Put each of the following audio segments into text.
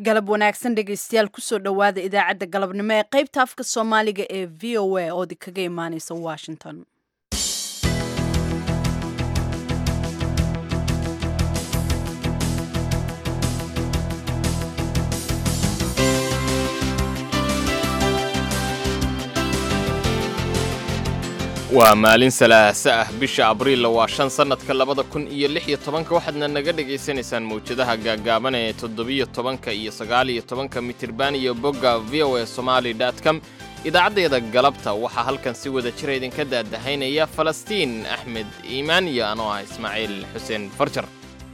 galab wanaagsan dhegaystayaal kusoo dhowaada idaacadda galabnimo ee qaybta afka soomaaliga ee v o a oo kaga imaaneysa washington waa maalin salaasa ah bisha abriilla waa shan sannadka labada kun iyo lix iyo tobanka waxaadna naga dhagaysanaysaan mawjadaha gaagaaban ee toddobiyo tobanka iyo sagaaliyo tobanka mitirban iyo bogga v o a somaali com idaacaddeeda galabta waxaa halkan si wada jira idinka daadahaynaya falastiin axmed iimaan iyo anoo ah ismaaciil xuseen farjar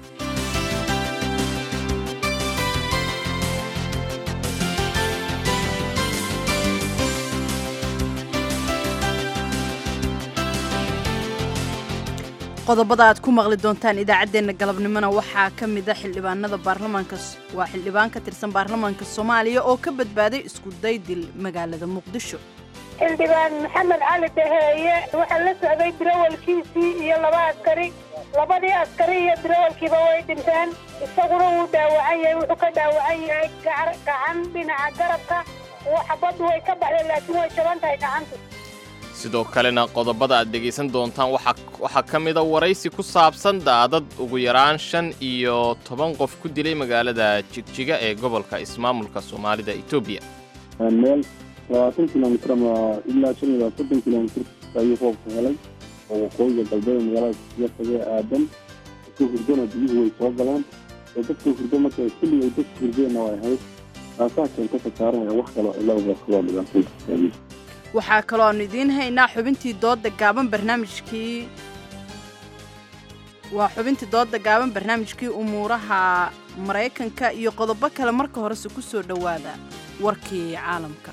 qodobada aad ku maqli doontaan idaacaddeenna galabnimona waxaa ka mida xildhibaanada baarlamaanka waa xildhibaan ka tirsan baarlamaanka soomaaliya oo ka badbaaday isku daydil magaalada muqdisho xildhibaan maxamed cali daheeye waxaa la socday dirawalkiisii iyo laba askari labadii askari iyo dirawalkiiba way dhinteen isaguna wuu dhaawacan yahay wuxuu ka dhaawacan yahay gacan dhinaca garabka xabaddu way ka baxdeen laakiin way jaban tahay gacantu sidoo kalena qodobada aad dhegaysan doontaan waxaa ka mida waraysi ku saabsan daadad ugu yaraan shan iyo toban qof ku dilay magaalada jigjiga ee gobolka ismaamulka soomaalida etoobiya meel labaatan kilomitr ama ilaa shan iyo soddon kilomitr ayuu roobka helay oo waqooyiga galbeed magaalada jigjiga kagee aadan dadka hurdona biyuhu way soo galeen oo dadka hurdo marka xilli ay dadka hurdeenna way ahayd taasaa keenta kasaaranaya wax kaloo cilada kaloo dhibaatay waxaa kaloo aanu idiin haynaa xubintii dooda gaaban barnaamijkii waa xubintii dooda gaaban barnaamijkii umuuraha maraykanka iyo qodobo kale marka horese ku soo dhowaada warkii caalamka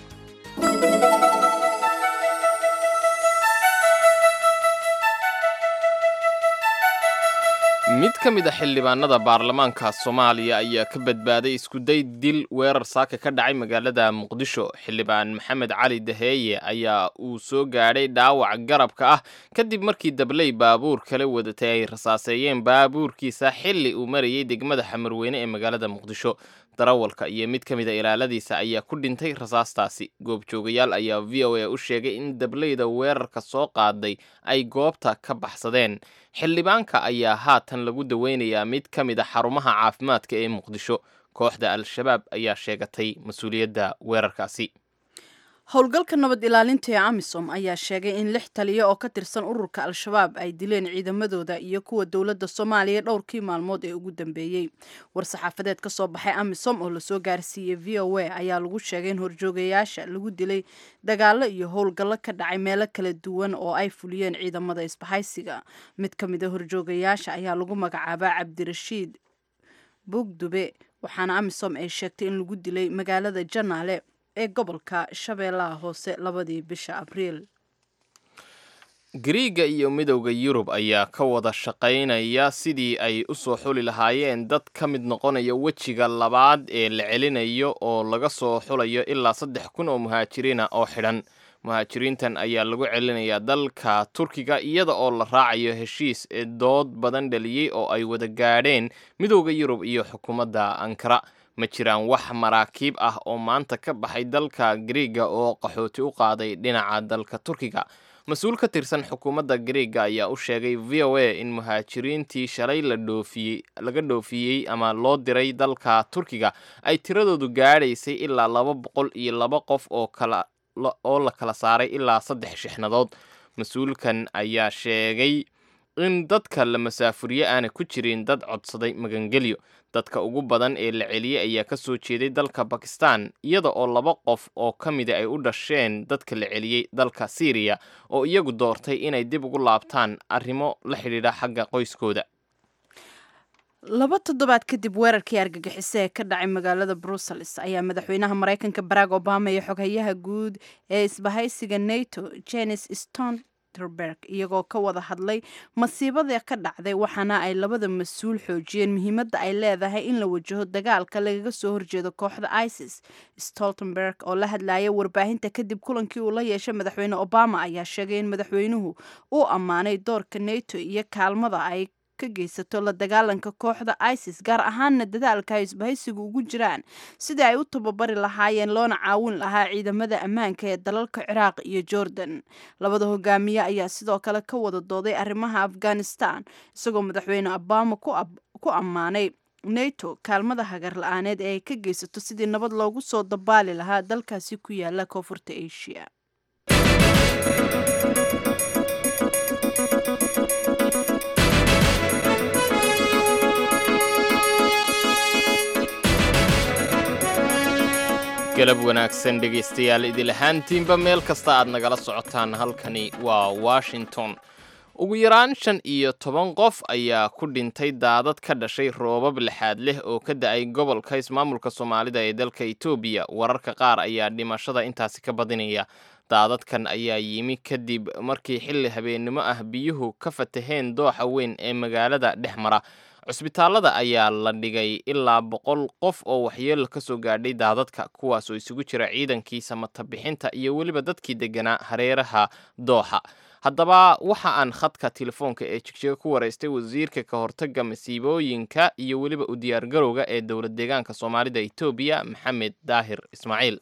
mid ka mid a xildhibaanada baarlamaanka soomaaliya ayaa ka badbaaday iskuday dil weerar saaka ka dhacay magaalada muqdisho xildhibaan maxamed cali daheeye ayaa uu soo gaadhay dhaawac garabka ah kadib markii dabley baabuur kala wadatay ay rasaaseeyeen baabuurkiisa xilli uu marayay degmada xamarweyne ee magaalada muqdisho darawalka iyo mid ka mid a ilaaladiisa ayaa ku dhintay rasaastaasi goobjoogayaal ayaa v o a u sheegay in dableyda weerarka soo qaaday ay goobta ka baxsadeen xildhibaanka ayaa haatan lagu daweynayaa mid ka mid a xarumaha caafimaadka ee muqdisho kooxda al-shabaab ayaa sheegatay mas-uuliyadda weerarkaasi howlgalka nabad ilaalinta ee amisom ayaa sheegay in lix taliya oo ka tirsan ururka al-shabaab ay dileen ciidamadooda iyo kuwa dowladda soomaaliya dhowrkii maalmood ee ugu dambeeyey war-saxaafadeed ka soo baxay amisom oo lasoo gaarsiiyey v o a ayaa lagu sheegay in horjoogayaasha lagu dilay dagaalo iyo howlgallo ka dhacay meelo kala duwan oo ay fuliyeen ciidamada isbahaysiga mid ka mid a horjoogayaasha ayaa lagu magacaabaa cabdirashiid bugdube waxaana amisom ay sheegtay in lagu dilay magaalada janaale ee gobolka shabeellaha hoose labadii bisha abriil gariiga iyo midowda yurub ayaa ka wada shaqaynaya sidii ay u soo xuli lahaayeen dad ka mid noqonaya wejiga labaad ee la celinayo oo laga soo xulayo ilaa saddex kun oo muhaajiriina oo xidhan muhaajiriintan ayaa lagu celinayaa dalka turkiga iyada oo la raacayo heshiis ee dood badan dhaliyey oo ay wada gaadheen midowda yurub iyo xukuumadda ankara ma jiraan wax maraakiib ah oo maanta ka baxay dalka gariiga oo qaxooti u qaaday dhinaca dalka turkiga mas-uul ka tirsan xukuumadda gariiga ayaa u sheegay v o a in muhaajiriintii shalay la dhoofiyey laga dhoofiyey ama loo diray dalka turkiga ay tiradoodu gaadhaysay ilaa laba boqol iyo laba qof oo kala oo la kala saaray ilaa saddex shixnadood mas-uulkan ayaa sheegay in dadka la masaafuriye aana ku jirin dad codsaday magangelyo dadka ugu badan ee la celiyey ayaa ka soo jeeday dalka bakistan iyada oo laba qof oo ka mida ay u dhasheen dadka la celiyey dalka syriya oo iyagu doortay inay dib ugu laabtaan arrimo la xidhiidha xagga qoyskooda laba toddobaad kadib weerarkii argagixise ee ka dhacay magaalada brussels ayaa madaxweynaha maraykanka barack obama iyo xoghayaha guud ee isbahaysiga nato jenis stoltenberg iyagoo ka wada hadlay masiibada ka dhacday waxaana ay labada mas-uul xoojiyeen muhiimadda ay leedahay in la wajaho dagaalka lagaga soo horjeedo kooxda isis stoltenberg oo la hadlaya warbaahinta kadib kulankii uu la yeeshay madaxweyne obama ayaa sheegay in madaxweynuhu uu ammaanay doorka nato iyo kaalmada ay ka geysato la dagaalanka kooxda isis gaar ahaanna dadaalka ay isbahaysigu ugu jiraan sidii ay u tababari lahaayeen loona caawin lahaa ciidamada ammaanka ee dalalka ciraaq iyo jordan labada hogaamiye ayaa sidoo kale ka wada dooday arrimaha afghanistan isagoo madaxweyne obama ku ammaanay nato kaalmada hagar la-aaneed ee ay ka geysato sidii nabad loogu soo dabaali lahaa dalkaasi ku yaala koonfurta asia galab wanaagsan dhegaystayaal idil ahaantiinba meel kasta aad nagala socotaan halkani waa washington ugu yaraan shan iyo toban qof ayaa ku dhintay daadad ka dhashay roobab lixaad leh oo ka da-ay gobolka ismaamulka soomaalida ee dalka etoobiya wararka qaar ayaa dhimashada intaasi ka badinaya daadadkan ayaa yimi kadib markii xilli habeennimo ah biyuhu ka fataheen dooxa weyn ee magaalada dhex mara cusbitaalada ayaa la dhigay ilaa boqol qof oo waxyeelo ka soo gaadhay daadadka kuwaas oo isugu jira ciidankii samatabixinta iyo weliba dadkii degganaa hareeraha dooxa haddaba waxa aan khadka telefoonka ee jigjiga ku waraystay wasiirka ka hortagga masiibooyinka iyo weliba u diyaargarowga ee dowlad deegaanka soomaalida etoobiya maxamed daahir ismaaciil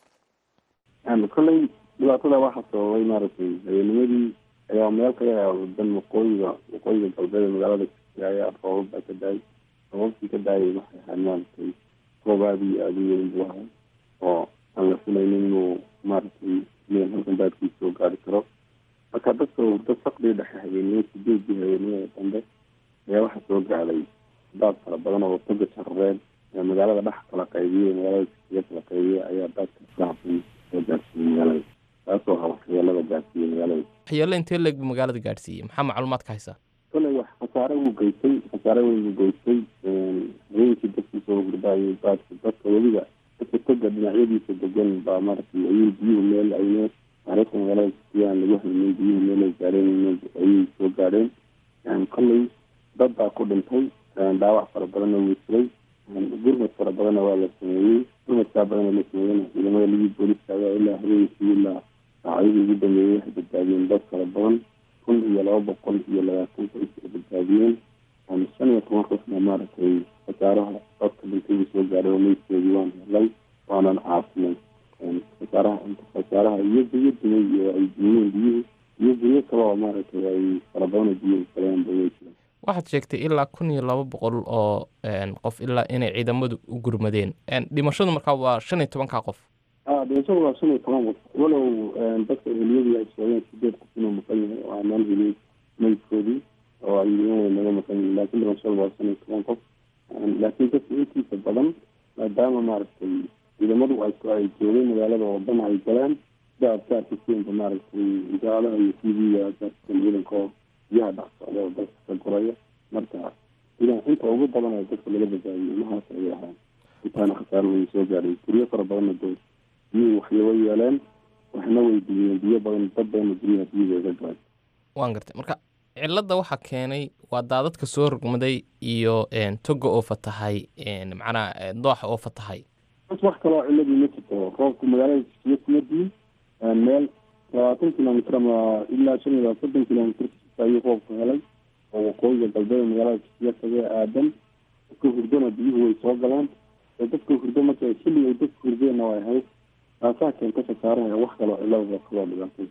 kolley dhibaatada waxaa sababay maaragtay habeennimadii ayaa meel kaga dan waqooyiga waqooyiga galbeed ee magaalada ayaa roobab baa ka daayay roobabkii ka daayay waxay ahayd maaragtay roob aada iyo aada u weyn buu ahaa oo aan la filaynin inuu maaragtay meel halkan baadkiisa soo gaari karo marka dadka hurdo saqdii dhexe habeenimo sideedii habeenimada dambe ayaa waxaa soo gaadhay daad fara badan oo toga jarareed magaalada dhex kala qaybiyey magaalada siga kala qaybiyey ayaa daadka shacabkan soo gaarsiiyey magaalada taasoo ha waxyeelada gaarsiiyey magaalada waxyeelo intee leeg buu magaalada gaadhsiiyey maxaa macluumaad ka haysaa koley wax khasaare wuu geystay khasaare weyn wuu geystay habeenkii dadkii soo hurdaayay daadka dadka weliba dadka toga dhinacyadiisa degan baa maaragtay ayuu biyuhu meel ayne taariikhda magaalada siyaan lagu haynin biyuhu meelay gaadheen ayay soo gaadheen kolley dad baa ku dhintay dhaawac fara badanna wuu jiray gurmad fara badanna waa la sameeyey gurmadkaa badanna la sameeyena ciidamada ligii booliska ayaa ilaa habeenkii ilaa saacadihii ugu dambeeyey waxay badbaadiyeen dad fara badan kun iyo laba boqol iyo labaatan qoys ay badbaadiyeen shan iyo toban ruuxna maaragtay khasaaraha dadka dhintayii soo gaadhay oo meydkoodii waan helay waanan caafinay khasaaraha khasaaraha iyo biyo dumay iyo ay dumiyeen biyuhu iyo biyo kale oo maaragtay ay fara badan oo biyo galeen bay jiraan waxaad sheegtay ilaa kun iyo laba boqol oo qof ilaa inay ciidamadu u gurmadeen dhimashadu markaa waa shan iyo tobankaa qof a dhimashada waa shan iyo toban qof walow dadka heliyadii ay sheegeen sideed qof inuu maqan yahay oo aanaan helin meydkoodii oo ay way naga maqan yihin laakiin dhimashada waa shan iyo toban qof laakiin dadka intiisa badan maadaama maaragtay ciidamadu ay ay joogeen magaalada oo dhan ay galeen sida aad ka arkisiinba maaragtay idaalaha iyo t v-ga kaarkisan ciidanka oo biyaha dhex socda oo dalka ka goraya marka idan inta ugu badan ee dadka laga badbaadiyay mahaas ayay ahaan intaana khasaaro weyn soo gaadhay guryo fara badanna dee biyuhu waxyaba yeeleen waxna weydiiyeen biyo badan dad badanna guryaha biyuhu ga galeen waan gartay marka cilladda waxaa keenay waa daadadka soo rogmaday iyo toga oo fatahay macnaha dooxa oo fatahay bas wax kaloo ciladii ma jirto roobku magaalada jisiya kuma diin meel labaatan kilomitr ama ilaa shan iyo soddon kilomitr ayuu roobku helay oo waqooyiga galbeed magaalada jisiya kaga aadan dadka hurdona biyuhu way soo galeen ee dadka hurdo marka xilli ay dadka hurdeenna way ahayd taasaa keenta khasaaraha wax kaloo cilada kaloo dhibaatay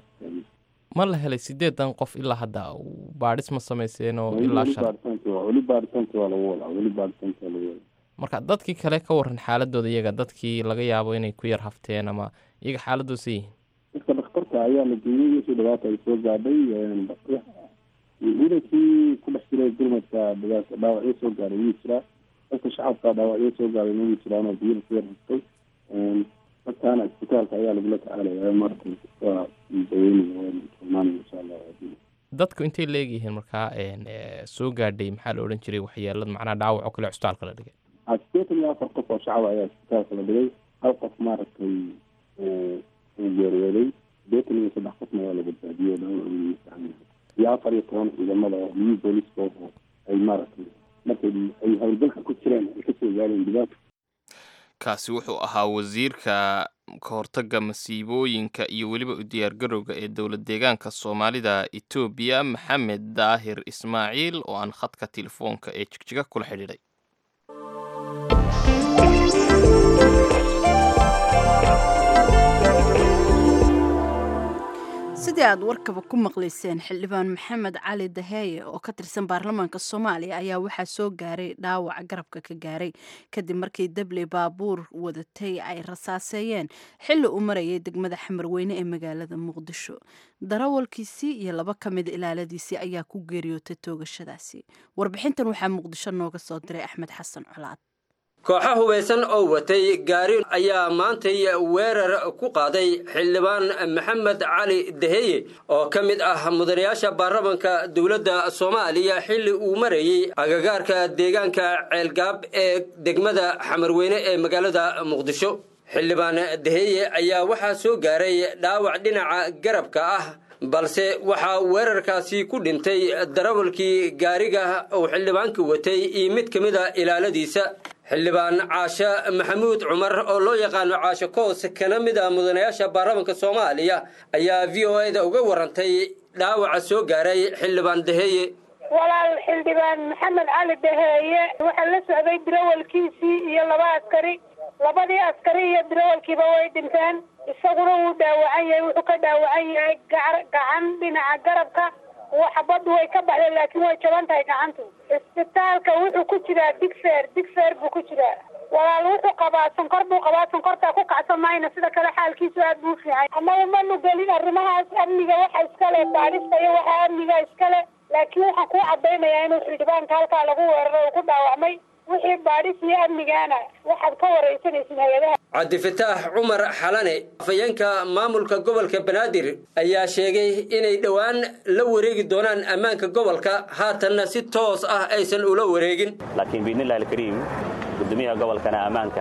ma la helay sideedan qof ilaa hadda baadhis ma samayseen oo ilaa weli shan baaritaanki waa weli baaritaanki waa lagu wadaa weli baaritaanki waa lagu wadaa marka dadkii kale ka waran xaaladooda iyaga dadkii laga yaabo inay ku yar hafteen ama iyaga xaaladoosa yihiin dadka dhakhtarka ayaa la geeyey wixii dhibaata ay soo gaadhay ciidankii ku dhex jiray gurmadka dhibaata dhaawacyo soo gaadhay wuu jiraa dadka shacabka dhaawacyo soo gaadhay wuu jiraan oo biyaha ku yar haftay dadkaana isbitaalka ayaa lagula tacaalaya marka waa daweynaya imaanaya insha allah dadku intay leegyihiin markaa soo gaadhay maxaa la odhan jiray waxyeelad macnaha dhaawac oo kale cusbitaalka la dhigay sideetan iyo afar qof oo shacab ayaa isbitaalka la dhigay hal qof maaragtay uu geeriyooday sideetan iyo saddex qofna waa la badbaadiyey dhaawac iyo afar iyo toban ciidamada oo new booliska oo ay maaragtay markay ay howlgalka ku jireen ay kasoo gaareen dhibaata kaasi wuxuu ahaa wasiirka ka hortagga masiibooyinka iyo weliba u diyaargarowga ee dowlad deegaanka soomaalida etoobiya maxamed daahir ismaaciil oo aan khadka telefoonka ee jigjiga kula xidhiidhay sidii aad warkaba ku maqlayseen xildhibaan maxamed cali daheeye oo ka tirsan baarlamaanka soomaaliya ayaa waxaa soo gaaray dhaawac garabka ka gaaray kadib markii dabley baabuur wadatay ay rasaaseeyeen xilli uu marayay degmada xamarweyne ee magaalada muqdisho darawalkiisii iyo laba ka mid ilaaladiisii ayaa ku geeriyootay toogashadaasi warbixintan waxaa muqdisho nooga soo diray axmed xasan colaad kooxo hubaysan oo watay gaari ayaa maantay weerar ku qaaday xildhibaan maxamed cali daheye oo ka mid ah mudanayaasha baarlamanka dowladda soomaaliya xilli uu marayey agagaarka deegaanka ceelgaab ee degmada xamarweyne ee magaalada muqdisho xildhibaan daheye ayaa waxaa soo gaaray dhaawac dhinaca garabka ah balse waxaa weerarkaasi ku dhintay darawalkii gaariga uu xildhibaanka watay iyo mid ka mid a ilaaladiisa xildhibaan caashe maxamuud cumar oo loo yaqaano caashe koos kana mid ah mudanayaasha baarlamanka soomaaliya ayaa v o a-da uga warantay dhaawaca soo gaaray xildhibaan daheeye walaal xildhibaan maxamed cali daheeye waxaa la socday darawalkiisii iyo laba askari labadii askari iyo darawalkiiba way dhinteen isaguna wuu dhaawacan yahay wuxuu ka dhaawacan yahay gacan dhinaca garabka xabaddu way ka baxdeen laakiin way jaban tahay gacantu isbitaalka wuxuu ku jiraa digfeer digfeer buu ku jiraa walaal wuxuu qabaa sonkor buu qabaa sonkortaa ku kacsan mayna sida kale xaalkiisu aad buu fiican annaga manu gelin arrimahaas amniga waxa iskale baadhista iyo waxa amniga iskale laakiin waxaan kuu cadaynayaa inuu xildhibaanka halkaa lagu weeraro uu ku dhaawacmay wixii baadhis iyo amnigaana waxaad ka waraysanaysin hay-adaha cabdifataax cumar xalane afayeenka maamulka gobolka banaadir ayaa sheegay inay dhowaan la wareegi doonaan ammaanka gobolka haatanna si toos ah aysan ula wareegin laakiin biidnillahi alkariim gudoomiyaha gobolkana ammaanka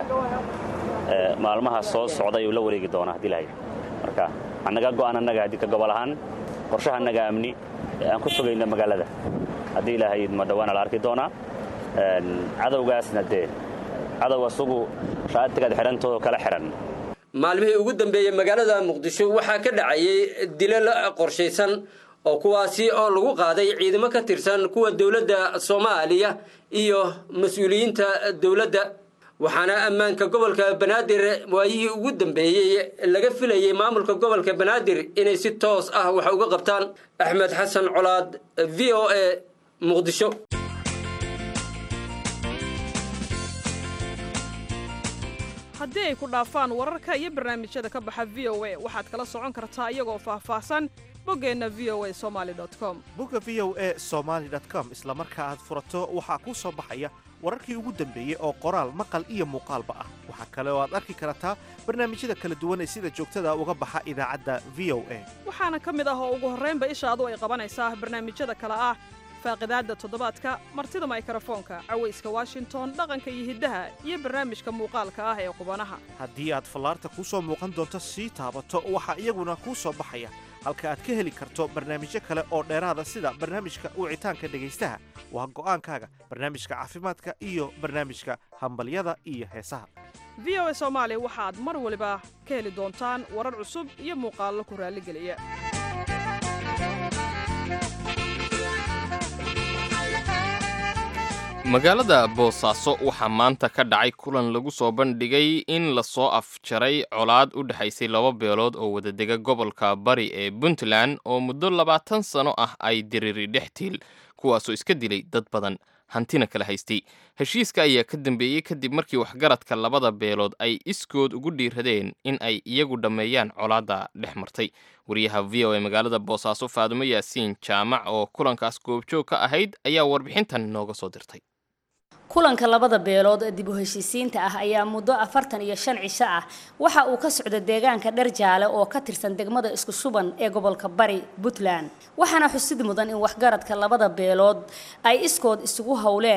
maalmaha soo socda ayuu la wareegi doonaa haddii lahayd marka annaga go'aan annaga haddii ka gobol ahaan qorshaha annaga amni ee aan ku fogayno magaalada haddii ilahayd ma dhowaana la arki doonaa cadowgaasna dee cadow asugu shaatigaad xidhantoodo kala xidhan maalmihii ugu dambeeyey magaalada muqdisho waxaa ka dhacayay dilal qorshaysan oo kuwaasi oo lagu qaaday ciidamo ka tirsan kuwa dowladda soomaaliya iyo mas-uuliyiinta dowladda waxaana ammaanka gobolka banaadir waayihii ugu dambeeyey laga filayey maamulka gobolka banaadir inay si toos ah wax uga qabtaan axmed xasan colaad v o a muqdisho haddii ay ku dhaafaan wararka iyo barnaamijyada ka baxa v o a waxaad kala socon kartaa iyagoo faahfaahsan boggeenna v o a somaali com bogga v o a somaali com isla marka aad furato waxaa kuu soo baxaya wararkii ugu dambeeyey oo qoraal maqal iyo muuqaalba ah waxaa kale oo aad arki kartaa barnaamijyada kala duwan ee sida joogtada uga baxa idaacadda v o a waxaana ka mid ah oo ugu horraynba ishaadu ay qabanaysaa barnaamijyada kale ah faaqidaadda toddobaadka martida maykrofoonka cawayska washington dhaqanka iyo hiddaha iyo barnaamijka muuqaalka ah ee qubanaha haddii aad fallaarta kuu soo muuqan doonto sii taabato waxaa iyaguna kuu soo baxaya halka aad ka heli karto barnaamijyo kale oo dheeraada sida barnaamijka wicitaanka dhegaystaha waa go'aankaaga barnaamijka caafimaadka iyo barnaamijka hambalyada iyo heesaha v o a soomaali waxaad mar waliba ka heli doontaan warar cusub iyo muuqaallo ku raalligeliya magaalada boosaaso waxaa maanta ka dhacay kulan lagu soo bandhigay in lasoo afjaray colaad u dhexaysay laba beelood oo wadadega gobolka bari ee puntland oo muddo labaatan sano ah ay diriri dhex tiil kuwaasoo iska dilay dad badan hantina kala haystay heshiiska ayaa ka dambeeyey kadib markii waxgaradka labada beelood ay iskood ugu dhiiradeen in ay iyagu dhammeeyaan colaadda dhex martay wariyaha v o a magaalada boosaaso faadumo yaasiin jaamac oo kulankaas goobjoog ka ahayd ayaa warbixintan nooga soo dirtay kulanka labada beelood ee dib u heshiisiinta ah ayaa muddo afartan iyo shan cisho ah waxa uu ka socda deegaanka dherjaale oo ka tirsan degmada isku shuban ee gobolka bari puntland waxaana xusid mudan in waxgaradka labada beelood ay iskood isugu howleen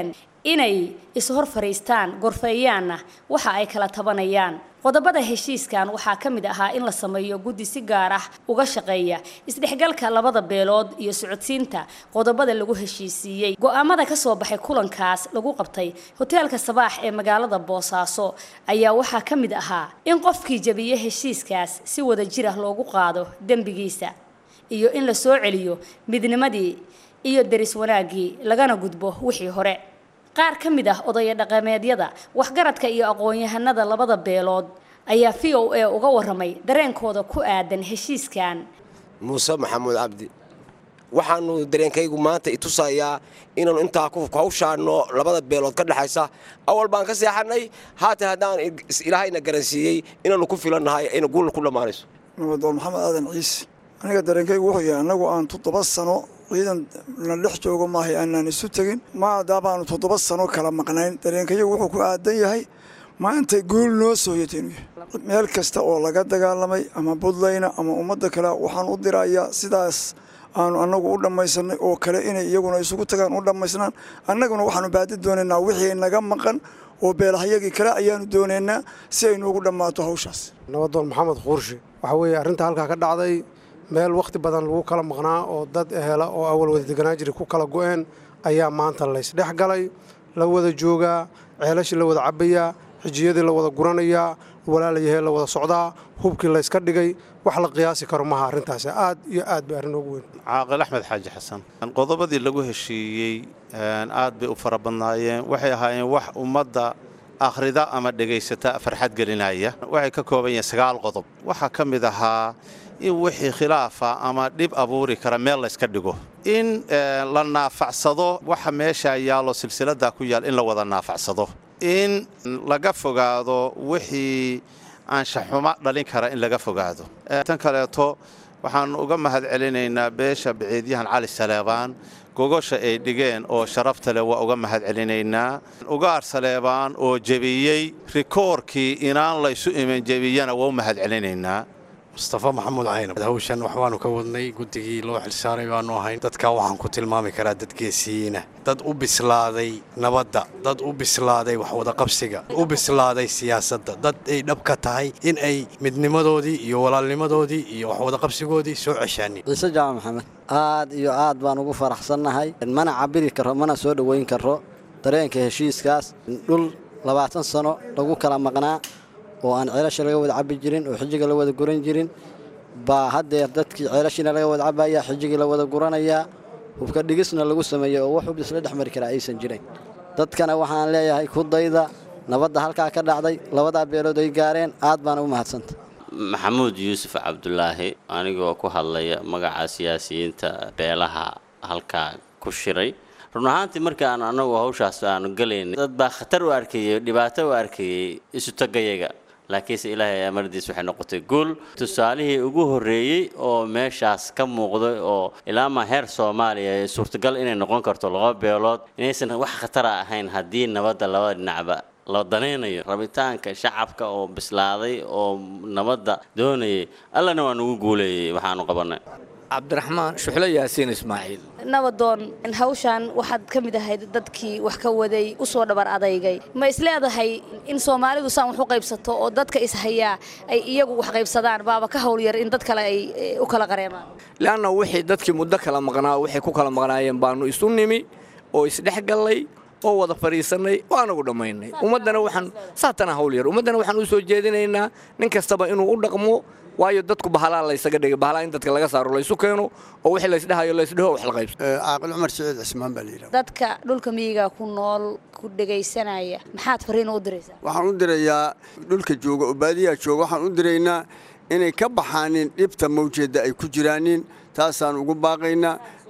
inay is-hor fadhiistaan gorfeeyaanna waxa ay kala tabanayaan qodobada heshiiskan waxaa ka mid ahaa in la sameeyo guddi si gaar ah uga shaqeeya isdhexgalka labada beelood iyo socodsiinta qodobada lagu heshiisiiyey go-aamada ka soo baxay kulankaas lagu qabtay hoteelka sabaax ee magaalada boosaaso ayaa waxaa ka mid ahaa in qofkii jabiye heshiiskaas si wada jir ah loogu qaado dembigiisa iyo in la soo celiyo midnimadii iyo deris wanaaggii lagana gudbo wixii hore qaar ka mid ah odaya dhaqameedyada waxgaradka iyo aqoon-yahanada labada beelood ayaa v o a uga waramay dareenkooda ku aadan heshiiskan muuse maxamuud cabdi waxaanu dareenkaygu maanta itusayaa inaanu intaa ku hawshaano labada beelood ka dhexaysa awal baan ka seexanay haatan haddaan ilaahayna garansiiyey inaanu ku filannahay ayna guulna ku dhammaanayso nabadoon maxamed aadan ciise aniga dareenkaygu wuxuu yahay annagu aan toddoba sano ciidan na dhex joogo maahay aanaan isu tegin maadaabaanu toddoba sano kala maqnayn dareenkayagu wuxuu ku aadan yahay maantay guul noo sooyatay inuu yahay meel kasta oo laga dagaalamay ama buntlayna ama ummadda kale waxaan u dirayaa sidaas aanu annagu u dhammaysanay oo kale inay iyaguna isugu tagaan u dhammaysnaan annaguna waxaanu baadi doonaynaa wixii naga maqan oo beelahayagii kale ayaanu doonaynaa si ay noogu dhammaato hawshaas nabadoon maxamed quurshe waxaa weeye arrinta halkaa ka dhacday meel wakhti badan lagu kala maqnaa oo dad ehela oo awal wada deganaa jiray ku kala go'een ayaa maanta laysdhex galay la wada joogaa ceelashii la wada cabbayaa xijiyadii la wada guranayaa walaalayahee la wada socdaa hubkii layska dhigay wax la qiyaasi karo maha arrintaasi aad iyo aad bay arrin ugu weyn caaqil axmed xaaji xasan qodobadii lagu heshiiyey aad bay u fara badnaayeen waxay ahaayeen wax ummadda akhrida ama dhegaysata farxad gelinaya waxay ka kooban yihiin sagaal qodob waxaa ka mid ahaa in wixii khilaafa ama dhib abuuri kara meel layska dhigo in la naafacsado waxa meesha yaallo silsiladdaa ku yaal in la wada naafacsado in laga fogaado wixii anshaxuma dhalin kara in laga fogaado tan kaleeto waxaannu uga mahad celinaynaa beesha biciidyahan cali saleebaan gogosha ay dhigeen oo sharafta leh waa uga mahad celinaynaa ugaar saleebaan oo jebiyey rikoorkii inaan laysu iman jebiyana waa u mahad celinaynaa mustafa maxamuud caynab hawshan waxbaanu ka wadnay guddigii loo xilsaaray baanu ahayn dadkaa waxaan ku tilmaami karaa dad geesiyiina dad u bislaaday nabadda dad u bislaaday waxwadaqabsiga u bislaaday siyaasadda dad ay dhab ka tahay in ay midnimadoodii iyo walaalnimadoodii iyo waxwadaqabsigoodii soo ceshaanin ciise jaamac maxamed aad iyo aad baan ugu faraxsannahay mana cabiri karo mana soo dhoweyn karo dareenka heshiiskaas dhul labaatan sano lagu kala maqnaa oo aan ceelasha laga wada cabbi jirin oo xijiga la wada guran jirin baa haddeer dadkii ceelashiina laga wada cabbayaa xijigii la wada guranayaa hubka dhigisna lagu sameeyey oo wax hub isla dhex mari karaa aysan jirin dadkana waxaan leeyahay ku dayda nabadda halkaa ka dhacday labadaa beelood ay gaareen aad baana u mahadsanta maxamuud yuusuf cabdulaahi anigoo ku hadlaya magaca siyaasiyiinta beelaha halkaa ku shiray run ahaantii markaan annagu hawshaas aanu galaynay dad baa khatar u arkayey dhibaato u arkayey isutagayaga laakiinse ilaahay amardiis waxay noqotay guul tusaalihii ugu horreeyey oo meeshaas ka muuqday oo ilaamaa heer soomaaliya ee suurtagal inay noqon karto laba beelood inaysan wax khatara ahayn haddii nabadda labada dhinacba la danaynayo rabitaanka shacabka oo bislaaday oo nabadda doonayay allana waa nugu guuleeyey waxaanu qabannay cabdiraxmaan shuxlo yaasiin ismaaciil nabadoon hawshan waxaad ka mid ahayd dadkii wax ka waday u soo dhabar adaygay ma isleedahay in soomaalidu saan wax u qaybsato oo dadka ishayaa ay iyagu wax qaybsadaan baaba ka howlyar in dad kale ay u kala qareemaan leanna wixii dadkii muddo kala maqnaa waxay ku kala maqnaayeen baanu isu nimi oo isdhex gallay oo wada fadhiisannay oo anagu dhammaynay ummaddana waxaan saatana howlyar ummaddana waxaan u soo jeedinaynaa nin kastaba inuu u dhaqmo waayo dadku bahalaa laysaga dhigay bahalaa in dadka laga saaro laysu keeno oo wixii laysdhahayo laysdhaho wax la qaybso caaqil cumar siciid cismaan baa layidhaha dadka dhulka miyiga ku nool ku dhegaysanaya maxaad fariin u diraysaa waxaan u dirayaa dhulka jooga oo baadiyaha jooga waxaan u diraynaa inay ka baxaanin dhibta mawjeedda ay ku jiraanin taasaan ugu baaqaynaa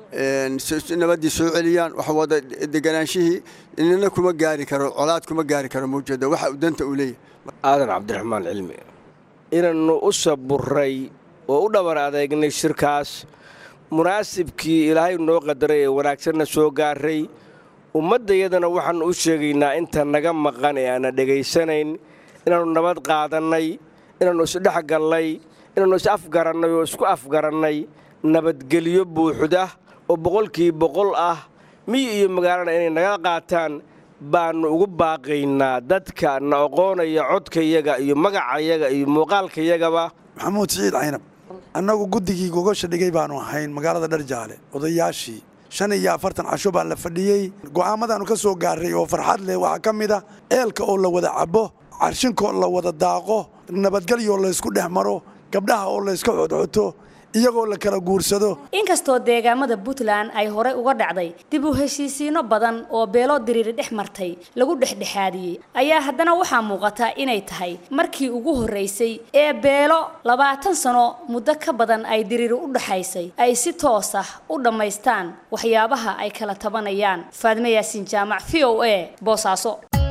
nabaddii soo celiyaan wax wada deganaanshihii inina kuma gaari karo colaad kuma gaari karo mawjeedda waxa uu danta u leeyahay aadan cabdiraxmaan cilmi inaannu u saburray oo u dhabar adeegnay shirkaas munaasibkii ilaahay noo qadaray ee wanaagsanna soo gaaray ummaddayadana waxaannu u sheegaynaa inta naga maqan ee aanna dhegaysanayn inaannu nabad qaadannay inaannu isdhex gallay inaannu is afgarannay oo isku afgarannay nabadgelyo buuxda oo boqolkii boqol ah miyi iyo magaalana inay naga qaataan baannu ugu baaqaynaa dadka na oqoonaya codkayaga iyo magacayaga iyo muuqaalkayagaba maxamuud siciid caynab annagu guddigii gogosha dhigay baannu ahayn magaalada dharjaale odayaashii shan iyo afartan casho baa la fadhiyey go'aamadaannu ka soo gaarray oo farxad leh waxaa ka mid a eelka oo la wada cabbo carshinkoo la wada daaqo nabadgelyoo laysku dhex maro gabdhaha oo layska xodxoto iyagoo la kala guursado inkastoo deegaamada puntland ay horey uga dhacday dib u heshiisiino badan oo beelo diriiri dhex martay lagu dhexdhexaadiyey ayaa haddana waxaa muuqata inay tahay markii ugu horraysay ee beelo labaatan sano muddo ka badan ay diriiri u dhaxaysay ay si toos ah u dhammaystaan waxyaabaha ay kala tabanayaan faadme yaasiin jaamac v o a boosaaso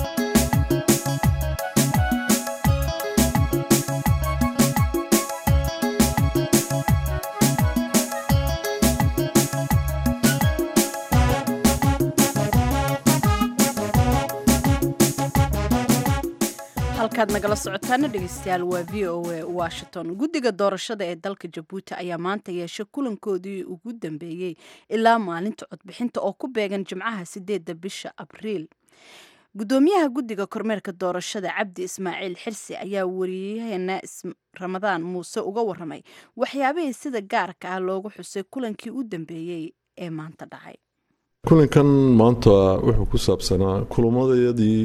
halkaad nagala socotaana dhegeystayaal waa v o a washington guddiga doorashada ee dalka jabuuti ayaa maanta yeeshay kulankoodii ugu dambeeyey ilaa maalinta codbixinta oo ku beegan jimcaha sideedda bisha abriil gudoomiyaha guddiga kormeerka doorashada cabdi ismaaciil xirsi ayaa wariyaheena ramadaan muuse uga waramay waxyaabihii sida gaarka ah loogu xusay kulankii u dambeeyey ee maanta dhacay kulankan maanta wuxuu ku saabsanaa kulamadayadii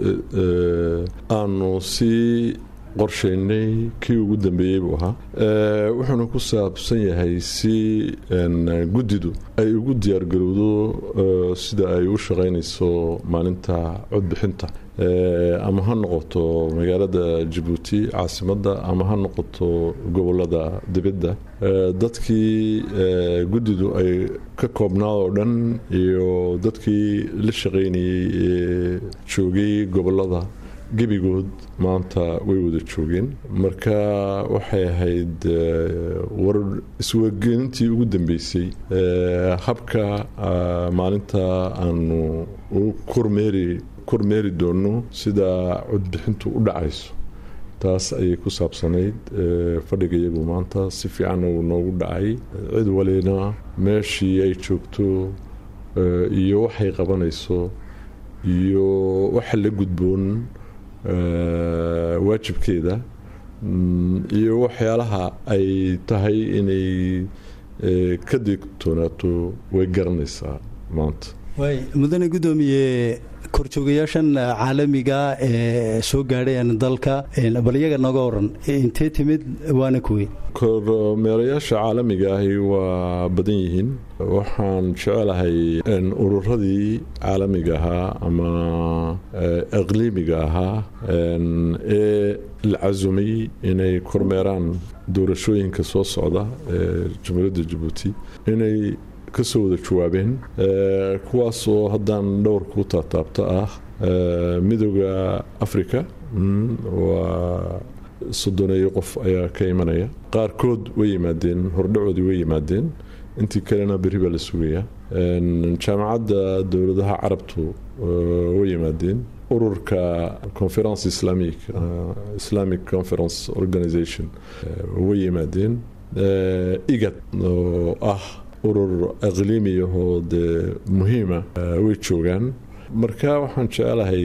aanu sii qorshaynay kii ugu dambeeyey buu ahaa wuxuuna ku saabsan yahay si guddidu ay ugu diyaargarowdo sida ay u shaqaynayso maalinta codbixinta ama ha noqoto magaalada jabuuti caasimadda ama ha noqoto gobolada dibadda dadkii guddidu ay ka koobnaad oo dhan iyo dadkii la shaqaynayey ee joogay gobolada gebigood maanta way wada joogeen marka waxay ahayd war iswargelintii ugu dambeysay habka maalinta aanu u kormeeri kormeeri doono sida codbixintu u dhacayso taas ayay ku saabsanayd fadhiga iyagu maanta si fiican uu noogu dhacay cid walina meeshii ay joogto iyo waxay qabanayso iyo waxa la gudboon waajibkeeda iyo waxyaalaha ay tahay inay ka digtoonaato way garanaysaa maanta waay mudane guddoomiye korjoogayaashan caalamiga ee soo gaadhayan dalka bal iyaga nooga waran intee timid waana kuwey kormeerayaasha caalamiga ahi waa badan yihiin waxaan jecelahay ururadii caalamiga ahaa ama aqliimiga ahaa ee la casumay inay kormeeraan doorashooyinka soo socda ee jamhuuriyadda jabuuti inay ka soo wada jawaabeen kuwaasoo haddaan dhowr ku taataabta ah midooda africa waa soddoneeyo qof ayaa ka imanaya qaarkood way yimaadeen hordhacoodii way yimaadeen intii kalena berri baa la sugayaa jaamacadda dowladaha carabtu way yimaadeen ururka conference islamic islamic conference organization way yimaadeen igad oo ah urur aqliimiyahoo dee muhiima way joogaan marka waxaan jecelahay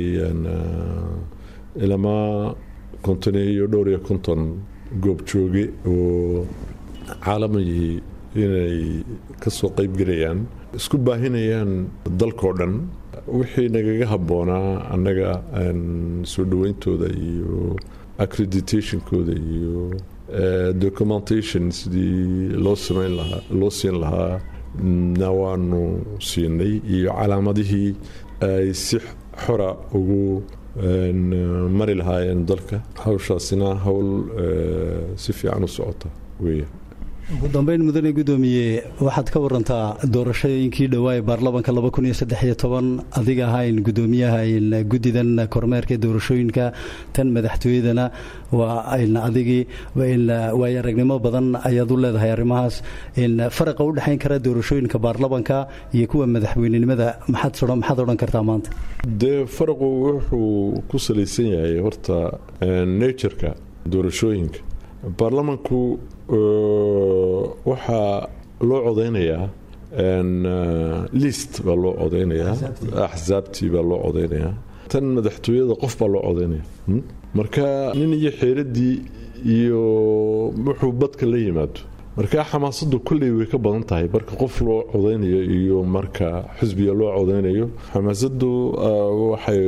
ilamaa konton iyo dhowr iyo konton goob jooge oo caalamihii inay ka soo qaybgelayaan isku baahinayaan dalkao dhan wixii nagaga habboonaa annaga soo dhaweyntooda iyo accreditationkooda iyo documentation sidii loo samayn lahaa loo siin lahaa na waanu siinay iyo calaamadihii ay si xora ugu mari lahaayeen dalka hawshaasina howl si fiican u socota weya ugu dambeyn mudane guddoomiye waxaad ka warantaa doorashooyinkii dhowaa ee baarlamanka adiga ahayn guddoomiyaha guddidan kormeerka doorashooyinka tan madaxtooyadana waa adigii waayo aragnimo badan ayaad u leedahay arrimahaas faraqa u dhexayn kara doorashooyinka baarlamanka iyo kuwa madaxweynenimada maxaad odhan kartaa maanta dee faraqu wuxuu ku salaysan yahay horta natureka doorashooyinka baarlamanku waxaa loo codeynayaa list baa loo codaynayaa axsaabtii baa loo codaynayaa tan madaxtooyada qof baa loo codaynaya marka nin iyo xeeradii iyo wuxuu badka la yimaado marka xamaasadu kolley way ka badan tahay marka qof loo codaynayo iyo marka xisbiga loo codaynayo xamaasadu waxay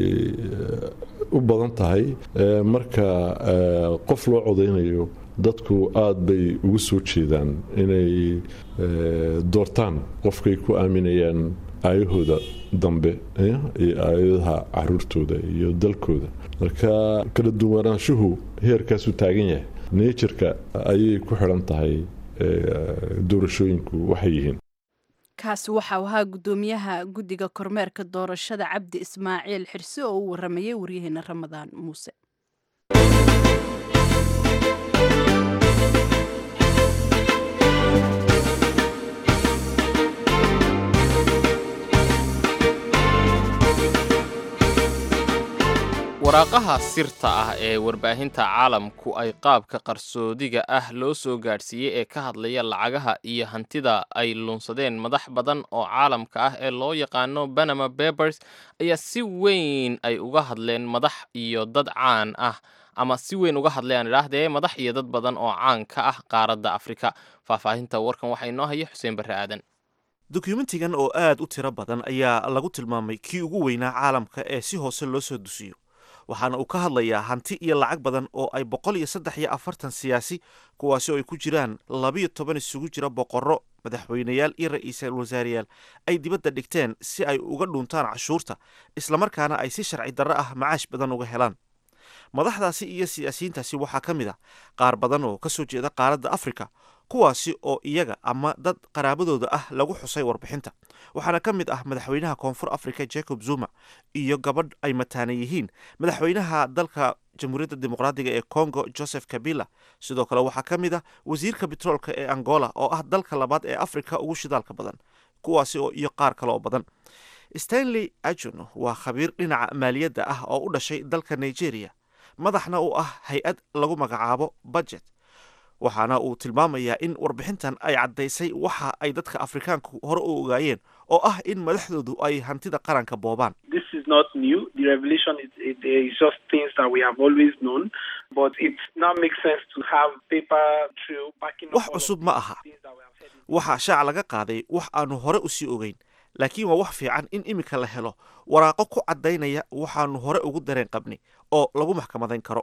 u badan tahay marka qof loo codaynayo dadku aada bay ugu soo jeedaan inay doortaan qofkay ku aaminayaan aayahooda dambe iyo aayadaha caruurtooda iyo dalkooda marka kala duwanaanshuhu heerkaasuu taagan yahay neejirka ayay ku xidhan tahay doorashooyinku waxay yihiin kaasi waxau ahaa guddoomiyaha guddiga kormeerka doorashada cabdi ismaaciil xirsi oo u waramayay waryaheena ramadaan muuse waraaqaha sirta ah ee warbaahinta caalamku ay qaabka qarsoodiga ah loo soo gaadhsiiyey ee ka hadlaya lacagaha iyo hantida ay lunsadeen madax badan oo caalamka ah ee loo yaqaano banama babers ayaa si weyn ay uga hadleen madax iyo dad caan ah ama si weyn uga hadlayaan idhaahdee madax iyo dad badan oo caan ka ah qaaradda afrika faahfaahinta warkan waxaa inoo haya xuseen barre aadan dokumentigan oo aad u tiro badan ayaa lagu tilmaamay kii ugu weynaa caalamka ee si hoose loo soo dusiyo waxaana uu ka hadlayaa hanti iyo lacag badan oo ay boqol iyo saddex iyo afartan siyaasi kuwaasi oo ay ku jiraan labiyo toban isugu jira boqorro madaxweyneyaal iyo ra-iisul wasaareyaal ay dibadda dhigteen si ay uga dhuuntaan cashuurta islamarkaana ay si sharci darro ah macaash badan uga helaan madaxdaasi iyo siyaasiyiintaasi waxaa ka mid a qaar badan oo ka soo jeeda qaaradda afrika kuwaasi oo iyaga ama dad qaraabadooda ah lagu xusay warbixinta waxaana ka mid ah madaxweynaha koonfur africa jacob zuma iyo gabadh ay mataana yihiin madaxweynaha dalka jamhuuriyadda dimuqraadiga ee congo joseph kabila sidoo kale waxaa ka mid ah wasiirka betroolka ee angola oo ah dalka labaad ee afrika ugu shidaalka badan kuwaasi oo iyo qaar kale oo badan stanley ajon waa khabiir dhinaca maaliyadda ah oo u dhashay dalka nigeria madaxna u ah hay-ad lagu magacaabo budget waxaana uu tilmaamayaa in warbixintan ay caddaysay waxa ay dadka afrikaanku hore u ogaayeen oo ah in madaxdoodu ay hantida qaranka boobaan This is not new. The revelation is it, is just things that we have always known, but it now makes sense to have paper trail backing up wax all of cusub ma aha waxaa shaac laga qaaday wax aanu hore usii ogeyn laakiin waa wax fiican in iminka la helo waraaqo ku caddaynaya waxaanu hore ugu dareen qabnay oo lagu maxkamadayn karo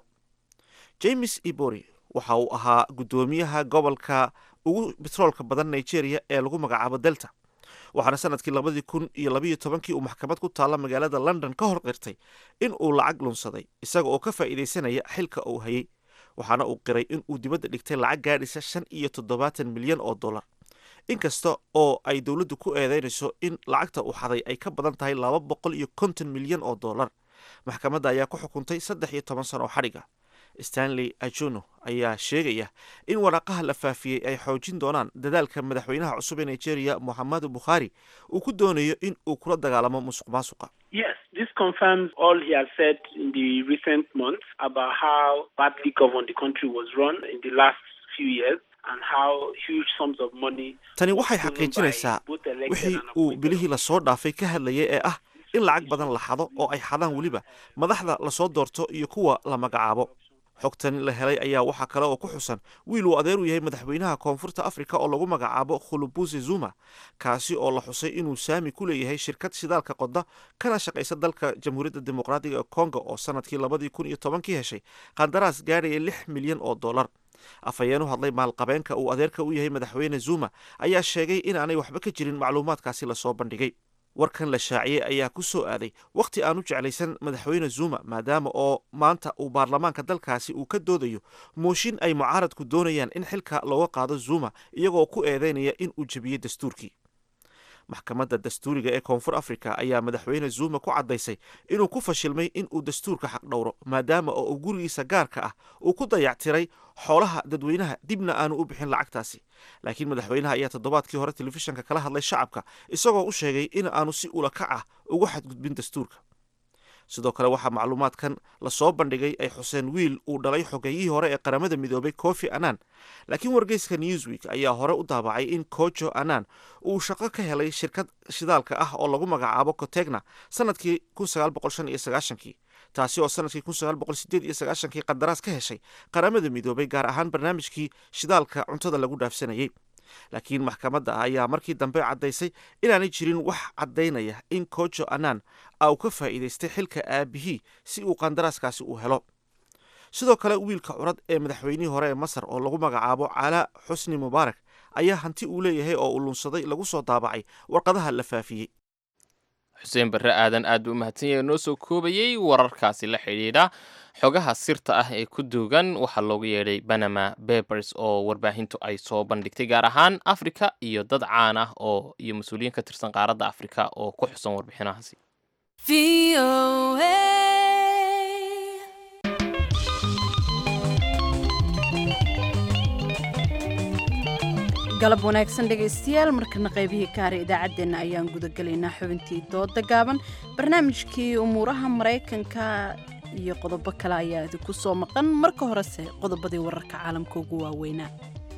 james ibori waxa uu ahaa guddoomiyaha gobolka ugu betroolka badan nigeria ee lagu magacaabo delta waxaana sanadkii labadii kun iyo labayo tobankii uu maxkamad ku taalla magaalada london ka hor qirtay in uu lacag lunsaday isaga oo ka faa'iidaysanaya xilka uu hayay waxaana uu qiray in uu dibadda dhigtay lacag gaadhisa shan iyo toddobaatan milyan oo dollar inkasta oo ay dowladdu ku eedeynayso in lacagta uu xaday ay ka badan tahay laba boqol iyo konton milyan oo dollar maxkamadda ayaa ku xukuntay saddex iyo toban sano oo xadhiga stanley ajono ayaa sheegaya in waraaqaha la faafiyey ay xoojin doonaan dadaalka madaxweynaha cusub ee nigeria moxamedu bukhaari uu ku doonayo in uu kula dagaalamo musuq maasuqa Yes, this confirms all he has said in the recent months about how badly governed the country was run in the last few years and how huge sums of money. tani waxay xaqiijinaysaa wixii uu bilihii lasoo dhaafay ka hadlayay ee ah in lacag badan la xado oo ay xadaan weliba madaxda lasoo doorto iyo kuwa la magacaabo xogtani la helay ayaa waxaa kale oo ku xusan wiil uu adeer u yahay madaxweynaha koonfurta afrika oo lagu magacaabo khulubuse zuma kaasi oo la xusay inuu saami ku leeyahay shirkad shidaalka qoda kana shaqaysa dalka jamhuuriyadda dimuqraadiga ee congo oo sanadkii labadii kun iyo tobankii heshay qandaraas gaadhaya lix milyan oo dollar afhayeen u hadlay maalqabeenka uu adeerka u yahay madaxweyne zuma ayaa sheegay inaanay waxba ka jirin macluumaadkaasi lasoo bandhigay warkan la shaaciyey ayaa ku soo aaday wakhti aanu jeclaysan madaxweyne zuma maadaama oo maanta uu baarlamaanka dalkaasi uu ka doodayo mooshin ay mucaaradku doonayaan in xilka looga qaado zuma iyagoo ku eedeynaya in uu jebiyey dastuurkii maxkamadda dastuuriga ee koonfur africa ayaa madaxweyne zuma ku caddaysay inuu ku fashilmay in uu dastuurka xaqdhowro maadaama oo uu gurigiisa gaarka ah uu ku dayactiray xoolaha dadweynaha dibna aanu u bixin lacagtaasi laakiin madaxweynaha ayaa toddobaadkii hore telefishanka kala hadlay shacabka isagoo u sheegay in aanu si ulakac ah ugu xadgudbin dastuurka sidoo kale waxaa macluumaadkan lasoo bandhigay ay xuseen wiil uu dhalay xogeeyihii hore ee qaramada midoobay kofi annan laakiin wargeyska newsweek ayaa hore u daabacay in kojo annan uu shaqo ka helay shirkad shidaalka ah oo lagu magacaabo cotegna sanadkii kii taasi oo sanadkii kii qandaraas ka heshay qaramada midoobay gaar ahaan barnaamijkii shidaalka cuntada lagu dhaafsanayay laakiin maxkamadda ayaa markii dambe caddaysay inaanay jirin wax caddaynaya in kojo annan uu ka faa'iidaystay xilka aabihii si uu qandaraaskaasi u helo sidoo kale wiilka curad ee madaxweynihii hore ee masar oo lagu magacaabo calaa xusni mubaarak ayaa hanti uu leeyahay oo uu lunsaday lagu soo daabacay warqadaha la faafiyey xuseen barre aadan aad buu umahadsan yahay noo soo koobayey wararkaasi la xidhiidha xogaha sirta ah ee ku duugan waxaa loogu yeedhay banama bebers oo warbaahintu ay soo bandhigtay gaar ahaan afrika iyo dad caan ah oo iyo mas-uuliyiin ka tirsan qaaradda afrika oo ku xusan warbixinahaasi galab wanaagsan dhegaystayaal markana qaybihii kaare idaacaddeenna ayaan gudagelaynaa xubintii dooda gaaban barnaamijkii umuuraha maraykanka iyo qodobo kale ayaa idinku soo maqan marka horese qodobadii wararka caalamka ugu waaweynaa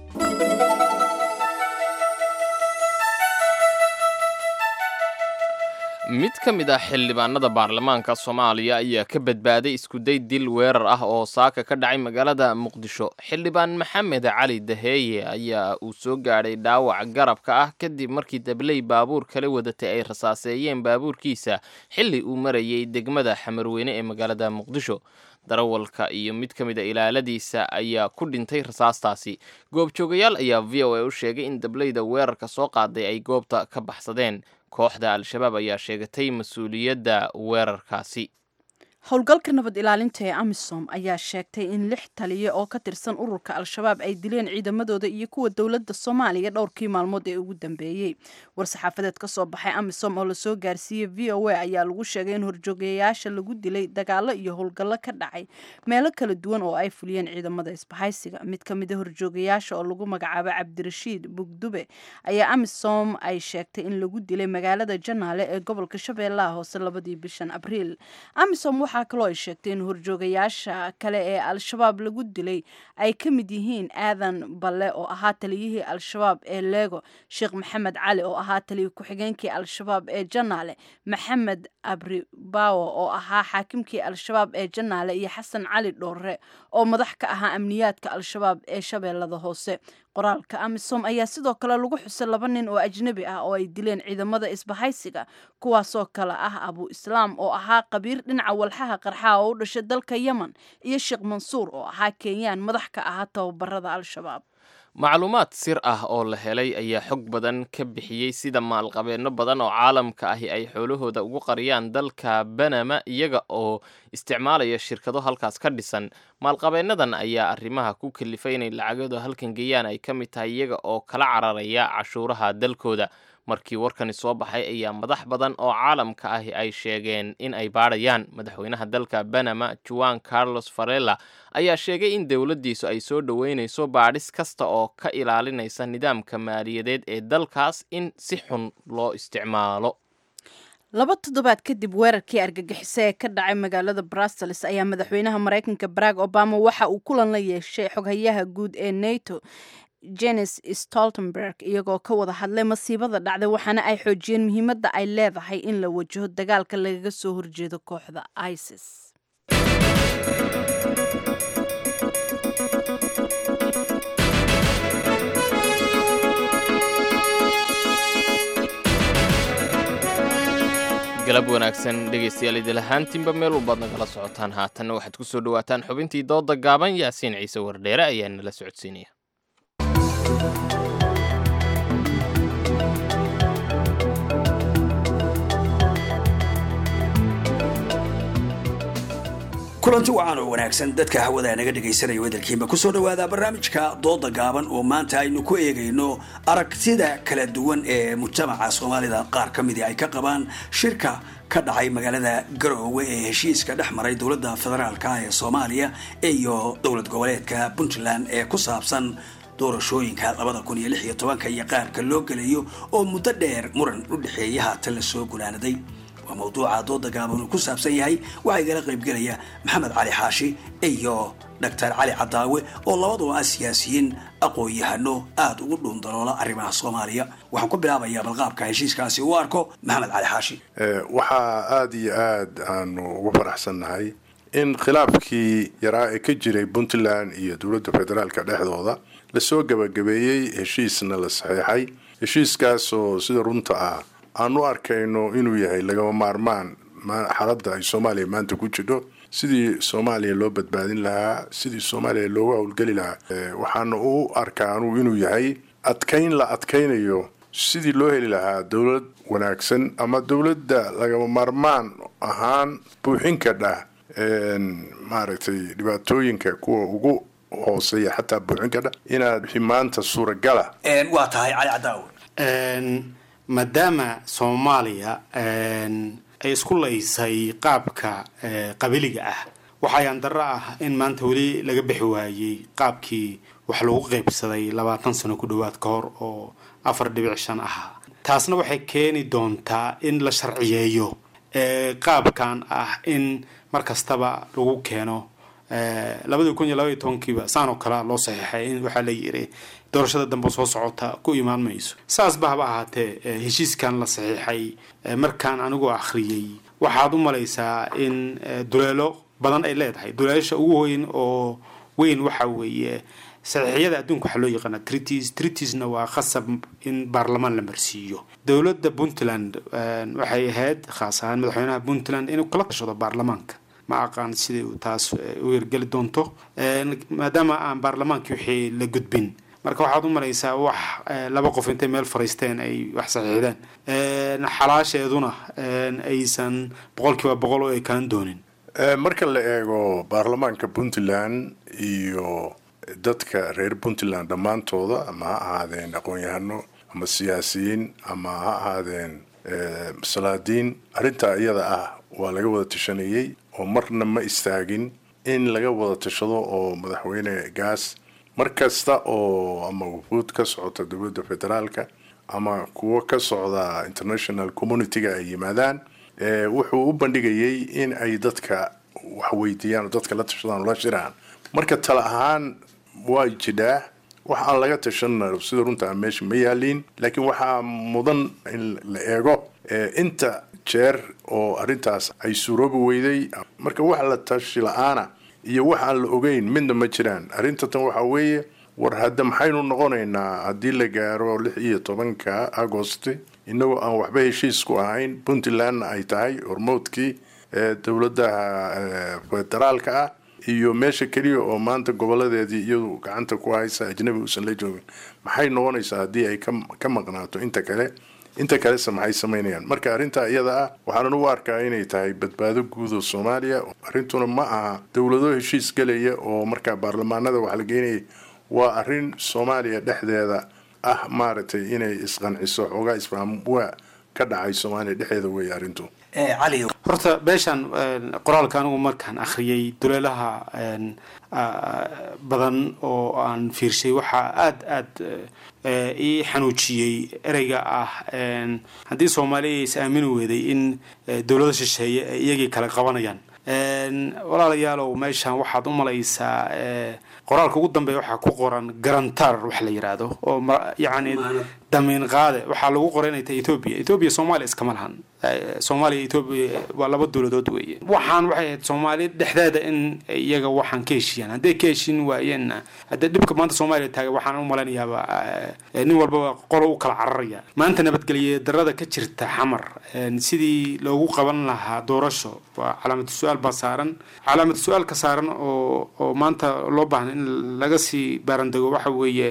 mid ka mid ah xildhibaanada baarlamaanka soomaaliya ayaa ka badbaaday iskuday dil weerar ah oo saaka ka dhacay magaalada muqdisho xildhibaan maxamed cali daheeye ayaa uu soo gaadhay dhaawac garabka ah kadib markii dabley baabuur kala wadatay ay rasaaseeyeen baabuurkiisa xilli uu marayay degmada xamarweyne ee magaalada muqdisho darawalka iyo mid ka mid a ilaaladiisa ayaa ku dhintay rasaastaasi goobjoogayaal ayaa v o a u sheegay in dableyda weerarka soo qaaday ay goobta ka baxsadeen kooxda al-shabaab ayaa sheegatay mas-uuliyadda weerarkaasi howlgalka nabad ilaalinta ee amisom ayaa sheegtay in lix taliya oo ka tirsan ururka al-shabaab ay dileen ciidamadooda iyo kuwa dowladda soomaaliya dhowrkii maalmood ee ugu dambeeyey war-saxaafadeed ka soo baxay amisom oo lasoo gaarsiiyey v o a ayaa lagu sheegay in horjoogayaasha lagu dilay dagaalo iyo howlgallo ka dhacay meelo kala duwan oo ay fuliyeen ciidamada isbahaysiga mid ka mid a horjoogayaasha oo lagu magacaabo cabdirashiid bugdube ayaa amisom ay sheegtay in lagu dilay magaalada janaale ee gobolka shabeellaha hoose labadii bishan abriil amisom waxaa kaloo ay sheegtay in horjoogayaasha kale ee al-shabaab lagu dilay ay ka mid yihiin aadan balle oo ahaa taliyihii al-shabaab ee leego sheekh maxamed cali oo ahaa taliya ku-xigeenkii al-shabaab ee janaale maxamed abribawo oo ahaa xaakimkii al-shabaab ee janaale iyo xasan cali dhoorre oo madax ka ahaa amniyaadka al-shabaab ee shabeellada hoose qoraalka amisom ayaa sidoo kale lagu xusay laba nin oo ajnabi ah oo ay dileen ciidamada isbahaysiga kuwaasoo kale ah abu islaam oo ahaa qabiir dhinaca walxaha qarxaa oo u dhashay dalka yemen iyo sheekh mansuur oo ahaa kenyaan madax ka ahaa tababarada al-shabaab macluumaad sir ah oo la helay ayaa xog badan ka bixiyey sida maalqabeenno badan oo caalamka ahi ay xoolahooda ugu qariyaan dalka banama iyaga oo isticmaalaya shirkado halkaas ka dhisan maalqabeennadan ayaa arrimaha ku kalifay inay lacagooda halkan geeyaan ay ka mid tahay iyaga oo kala cararaya cashuuraha dalkooda markii warkani soo baxay ayaa madax badan oo caalamka ahi ay sheegeen in ay baadhayaan madaxweynaha dalka banama juan carlos farella ayaa sheegay in dowladdiisu ay soo dhoweynayso baadhis kasta oo ka ilaalinaysa nidaamka maaliyadeed ee dalkaas in si xun loo isticmaalo laba toddobaad kadib weerarkii argagixisa ee ka dhacay magaalada brussels ayaa madaxweynaha maraykanka barack obama waxa uu kulan la yeeshay xoghayaha guud ee nato jenes stoltenberg iyagoo ka wada hadlay masiibada dhacday waxaana ay xoojiyeen muhiimadda ay leedahay in la wajaho dagaalka lagaga soo horjeedo kooxda isis galab wanaagsan dhegaystayaal idil ahaantiinba meel walbaad nagala socotaan haatanna waxaad ku soo dhowaataan xubintii dooda gaaban yaasiin ciise wardheere ayaa nala socodsiinaya kulanti wacan oo wanaagsan dadka hawada naga dhegaysanaya wadalkiinba kusoo dhawaada barnaamijka dooda gaaban oo maanta aynu ku eegayno aragtida kala duwan ee mujtamaca soomaalida qaar ka midii ay ka qabaan shirka ka dhacay magaalada garoowe ee heshiiska dhex maray dowladda federaalka ee soomaaliya iyo dowlad goboleedka puntland ee ku saabsan doorashooyinka labada kun iyo lix iyo tobanka iyo qaarka loo gelayo oo muddo dheer muran u dhexeeya haatan la soo gunaanaday waa mawduuca dooda gaaban uu ku saabsan yahay waxaa igala qaybgelaya maxamed cali xaashi iyo doctor cali cadaawe oo labaduba ah siyaasiyiin aqoon-yahano aada ugu dhuundaloola arrimaha soomaaliya waxaan ku bilaabayaa balqaabka heshiiskaasi u arko maxamed cali xaashi waxaa aada iyo aad aanu ugu faraxsannahay in khilaafkii yaraa ee ka jiray puntland iyo dowladda federaalka dhexdooda lasoo gabagabeeyey heshiisna la saxeexay heshiiskaasoo sida runta ah aan u arkayno inuu yahay lagama maarmaan xaaladda ay soomaaliya maanta ku jidho sidii soomaaliya loo badbaadin lahaa sidii soomaaliya loogu howlgeli lahaa waxaana u arkaa anugu inuu yahay adkayn la adkaynayo sidii loo heli lahaa dowlad wanaagsan ama dowladda lagama maarmaan ahaan buuxin kadha maaragtay dhibaatooyinka kuwa ugu hooseeya xataa buuxin kadha inaad wixii maanta suuragala waa tahay cali cadaawe maadaama soomaaliya ay isku laysay qaabka qabiliga ah waxayaan darro ah in maanta weli laga bixi waayey qaabkii wax lagu qaybsaday labaatan sano ku dhowaad ka hor oo afar dhibic shan ahaa taasna waxay keeni doontaa in la sharciyeeyo qaabkan ah in mar kastaba lagu keeno labadii kun iyo labaiyo tobankiiba saan oo kalea loo saxiixay in waxaa la yiri doorashada dambe soo socota ku imaan mayso saasba haba ahaatee heshiiskan la saxiixay markaan anigu akhriyey waxaad u malaysaa in duleelo badan ay leedahay duleelasha ugu weyn oo weyn waxa weeye saxiixyada adduunka waxaa loo yaqaana tritis tritisna waa khasab in baarlamaan la marsiiyo dowladda puntland waxay ahayd khaas ahaan madaxweynaha puntland inuu kala tashado baarlamaanka ma aqaan siday taas u hirgeli doonto maadaama aan baarlamaankii wixii la gudbin marka waxaad u malaysaa wax laba qof intay meel fariisteen ay wax saxiixdeen xalaasheeduna aysan boqolkiiba boqol oo ekaan doonin marka la eego baarlamaanka puntland iyo dadka reer puntland dhammaantooda ama ha ahaadeen aqoon-yahano ama siyaasiyiin ama ha ahaadeen salaadiin arrintaa iyada ah waa laga wada tashanayey oo marna ma istaagin in laga wada tashado oo madaxweyne gaas mar kasta oo ama wufuud ka socota dowladda federaalka ama kuwo ka socda international community-ga ay yimaadaan wuxuu u bandhigayay in ay dadka wax weydiiyaan oo dadka la tashadaan oo la shiraan marka tala ahaan waa jidhaa wax aan laga tashanna sida runta meesha ma yaaliin laakiin waxaa mudan in la eego inta jeer oo arrintaas ay suuroobi weyday marka wax la tashi la-aana iyo wax aan la ogeyn midna ma jiraan arrinta tan waxaa weeye war hadda maxaynu noqonaynaa haddii la gaaro lix iyo tobanka agost inagoo aan waxba heshiis ku ahayn puntlandna ay tahay hormoodkii dowladaha federaalka ah iyo meesha keliya oo maanta goboladeedii iyadu gacanta ku haysa ajnabi uusan la joogin maxay noqonaysaa haddii ay ka maqnaato inta kale inta kalese maxay samaynayaan marka arrintaa iyada ah waxaanan u arkaa inay tahay badbaado guud oo soomaaliya arrintuna ma aha dowlado heshiis gelaya oo markaa baarlamaanada wax la geynaya waa arrin soomaaliya dhexdeeda ah maaragtay inay isqanciso xoogaa isfahm waa ka dhacay soomaaliya dhexdeeda weeye arrintu horta beeshan qoraalka anigu markaan akhriyey duleelaha badan oo aan fiirshay waxaa aada aada ii xanuujiyey ereyga ah haddii soomaaliya is aamini weeday in dowlado shisheeye ay iyagii kala qabanayaan walaalayaalow meeshan waxaad u malaysaa qoraalka ugu dambeeya waxaa ku qoran garantar wax la yidhaahdo oo yacni damiin qaade waxaa lagu qoray inay tahay etoobiya etoobiya soomaaliya iskama lahan soomaaliya etoobiya waa laba dowladood weeye waxaan waxay ahayd soomaaliya dhexdeeda in iyaga waxaan ka heshiiyaan hadday ka heshiin waayeenna haddee dhibka maanta soomaaliya taaga waxaan u malaynayaaba nin walbaba qolo u kala cararaya maanta nabadgelye darada ka jirta xamar sidii loogu qaban lahaa doorasho waa calaamatu su-aal baa saaran calaamatu su-aalka saaran oo oo maanta loo baahna in laga sii baarandego waxa weeye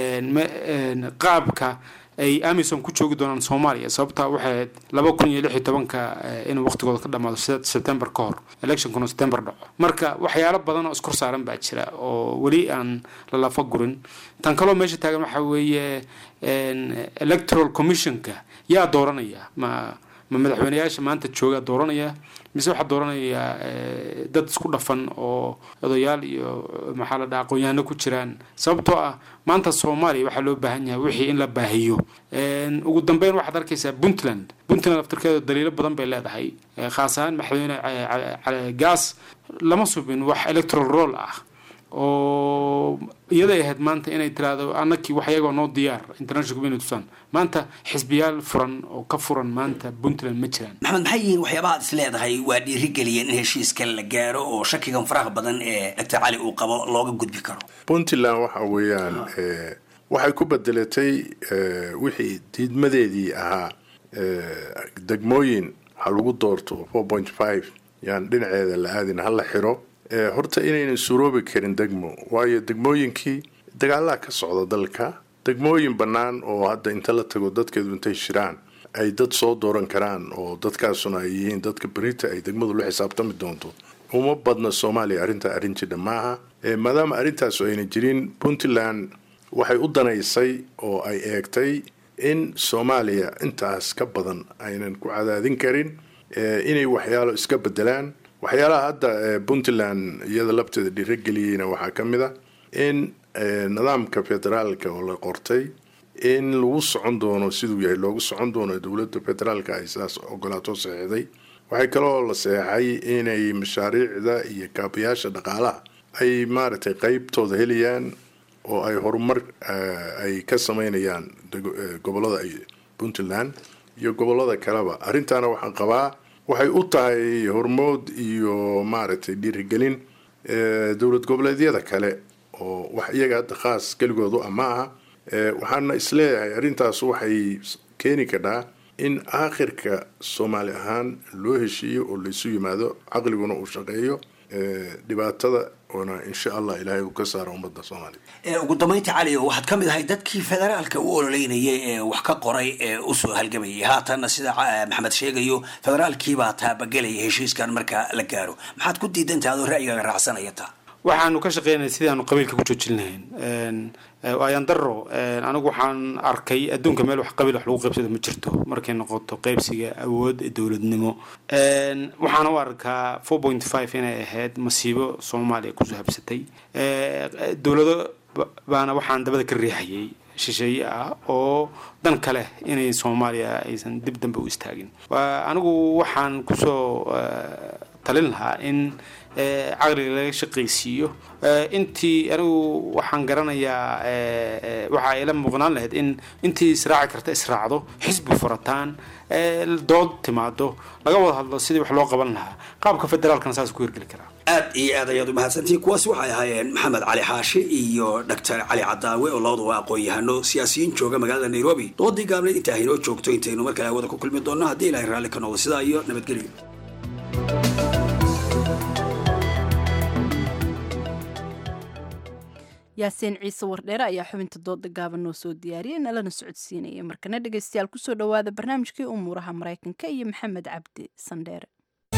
qaabka ay amisom ku joogi doonaan soomaaliya sababta waxay ahayd laba kun iyo lix iyo tobanka inuu waqtigooda ka dhamaado september ka hor electionkuna september dhaco marka waxyaalo badan oo iskor saaran baa jira oo weli aan la lafa gurin tan kaloo meesha taagan waxa weeye electoral commissionka yaa dooranaya ma ma madaxweyneyaasha maanta jooga dooranaya mise waxaa dooranaya dad isku dhafan oo odayaal iyo maxaa la dhaha aqoon-yahano ku jiraan sababtoo ah maanta soomaaliya waxaa loo baahan yahay wixii in la baahiyo ugu dambeyn waxaad arkaysaa puntland puntland laftirkeeda daliilo badan bay leedahay khaas ahaan madaxweyne gaas lama subin wax electoral roll ah oo iyaday ahayd maanta inay tiraahdo annakii wax iyagoo noo diyaar international community tusan maanta xisbiyaal furan oo ka furan maanta puntland ma jiraan maxamed maxay yihiin waxyaabaha ad is leedahay waa dhiirigeliyeen in heshiiskan la gaaro oo shakigan faraha badan ee doctor cali uu qabo looga gudbi karo puntland waxa weeyaan waxay ku bedelatay wixii diidmadeedii ahaa degmooyin ha lagu doorto four point five yaan dhinaceeda la aadin hala xiro horta inaynan suroobi karin degmo waayo degmooyinkii dagaalaa ka socda dalka degmooyin bannaan oo hadda inta la tago dadkeedu intay shiraan ay dad soo dooran karaan oo dadkaasuna ay yihiin dadka berita ay degmadu la xisaabtami doonto uma badna soomaaliya arrintaa arrin jidha maaha maadaama arrintaasu ayna jirin puntland waxay u danaysay oo ay eegtay in soomaaliya intaas ka badan aynan ku cadaadin karin inay waxyaalo iska bedelaan waxyaalaha hadda puntland iyada labteeda dhiirageliyeyna waxaa ka mid a in nidaamka federaalka oo la qortay in lagu socon doono siduu yahay loogu socon doono dowladda federaalka ay sidaas ogolaato saxeixday waxay kaloo la saxeixay inay mashaariicda iyo kaabayaasha dhaqaalaha ay maaragtay qeybtooda helayaan oo ay horumar ay ka sameynayaan gobolada puntland iyo gobolada kaleba arrintaana waxaan qabaa waxay u tahay hormood iyo maaragtay dhiirigelin dowlad goboleedyada kale oo wax iyaga hadda khaas keligoodu ama aha waxaana isleeyahay arrintaas waxay keeni kadhaa in aakhirka soomaali ahaan loo heshiiyo oo laysu yimaado caqliguna uu shaqeeyo dhibaatada oona insha allah ilaahay uu ka saaro ummadda soomaaliya ugu dambeynta cali waxaad ka mid ahay dadkii federaalka u ololeynayay ee wax ka qoray ee usoo halgamayay haatanna sida maxamed sheegayo federaalkiibaa taabagelaya heshiiskan marka la gaaro maxaad ku diidantaha adoo ra'yigaaga raacsanaya taa waxaanu ka shaqeynaya sidii aanu qabiilka ku joojin lahayn ayaan daro anigu waxaan arkay adduunka meel wax qabiil wax lagu qaybsado ma jirto markay noqoto qaybsiga awood dowladnimo waxaana u arkaa four point five inay ahayd masiibo soomaaliya kusoo habsatay dowlado baana waxaan dabada ka riixayay shisheeye ah oo dan kale inay soomaaliya aysan dib dambe u istaagin anigu waxaan kusoo talin lahaa in caqliga laga shaqaysiiyo intii anigu waxaan garanayaa waxa ay la muuqnaan lahayd in intii israaci karta israacdo xisbi furataan dood timaado laga wada hadlo sidii wax loo qaban lahaa qaabka federaalkana saas ku hirgeli karaa aad iyo aad ayaad umahadsantihiin kuwaasi waxay ahaayeen maxamed cali xaashi iyo doctor cali cadaawe oo labaduba aqoon-yahano siyaasiyiin jooga magaalada nairobi doodii gaabneed intaa haynoo joogto intaynu mar kale hawada ku kulmi doonno haddii ilahay raalli ka noqdo sidaa iyo nabadgelyo yaasiin ciise wardheere ayaa xubinta dooda gaaban noo soo diyaariyay nalana socodsiinaya markana dhegaystayaal kusoo dhowaada barnaamijkii umuuraha maraykanka iyo maxamed cabdi sandheere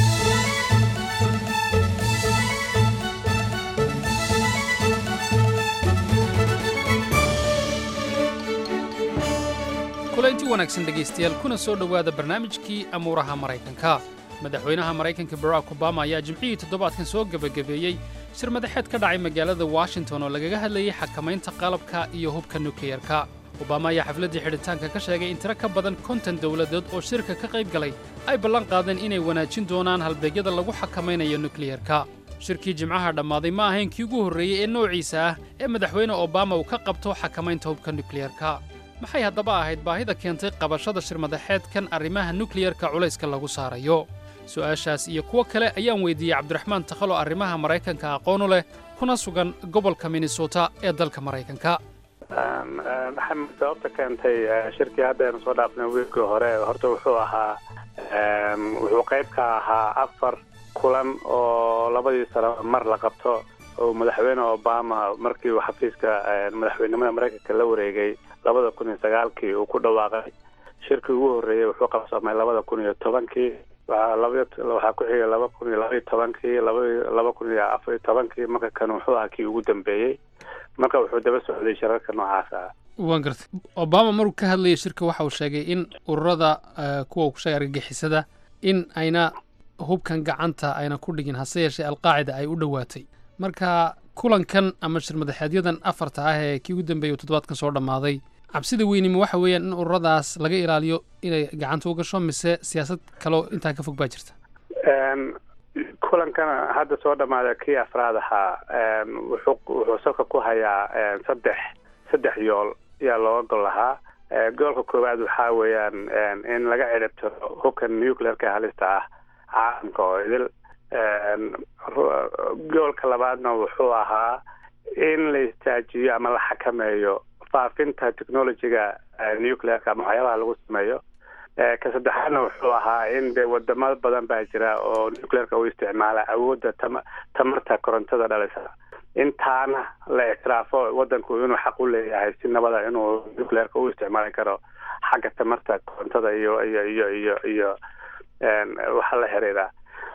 kulanti wanaagsan dhegaystayaal kuna soo dhowaada barnaamijkii amuuraha maraykanka madaxweynaha maraykanka barack obama ayaa jimcihii toddobaadkan soo gebagabeeyey shir madaxeed ka dhacay magaalada washington oo lagaga hadlayay xakamaynta qalabka iyo hubka nukliyarka obama ayaa xafladdii xidhitaanka ka sheegay in tiro ka badan konton dowladood oo shirka ka qayb galay ay ballan qaadeen inay wanaajin doonaan halbeegyada lagu xakamaynayo nukliyarka shirkii jimcaha dhammaaday ma ahayn kii ugu horreeyey ee noociisa ah ee madaxweyne obama uu ka qabto xakamaynta hubka nukliyarka maxay haddaba ahayd baahida keentay qabashada shir madaxeedkan arrimaha nukliyarka culayska lagu saarayo su'aashaas iyo kuwo kale ayaan weydiiyey cabdiraxmaan takhalo arrimaha maraykanka aqoonu leh kuna sugan gobolka minnesota ee dalka maraykanka maxamed sababta keentay shirkii hadda aynu soo dhaafnay wiilkii hore horta wuxuu ahaa wuxuu qayb ka ahaa afar kulan oo labadii sano mar la qabto oo madaxweyne obama markii uu xafiiska madaxweynimada maraykanka la wareegay labada kun iyo sagaalkii uu ku dhawaaqay shirkii ugu horreeyey wuxuu qabsamay labada kun iyo tobankii waxaa ku xigay laba kun iyo labaiyo tobankii laba kun iyo afar iyo tobankii marka kan wuxuu ahaa kii ugu dambeeyey marka wuxuu daba socday shirarka noocaas ah waan gartay obama maruu ka hadlayay shirka waxa uu sheegay in ururada eh, kuwa uu ku sheegay argagixisada in ayna hubkan gacanta ayna ku dhigin hase yeeshee alqaacida ay u dhowaatay marka kulankan ama shirmadaxeedyadan afarta ah ee kii ugu dambeeyay uu toddobaadkan soo dhammaaday cabsida weynima waxa weeyaan in ururadaas laga ilaaliyo inay gacanta u gasho mise siyaasad kaloo intaa ka fog baa jirta Een, kulankana hadda soo dhammaaday kii afraad ahaa een, wuxuu wuxuu salka ku hayaa een, saddex saddex yool ayaa looga gol lahaa Ee, goolka koowaad waxaa weeyaan een, in laga ciribtiro hubka nuclearka halista ah caalamka oo idil Een, ru- goolka labaadna wuxuu ahaa in la istaajiyo ama la xakameeyo faafinta technologiga eh, nuclearka ama waxyaabaha lagu sameeyo Eh, ka saddexaadna wuxuu ahaa in de wadamo badan baa jira oo nuclearka u isticmaala awoodda tama tamarta korontada dhalisa intaana la ictiraafo wadanku inuu xaq u leeyahay si nabada inuu nuclearka u isticmaali karo xagga tamarta korontada iyo iyo iyo iyo iyo een, waxa la xiriira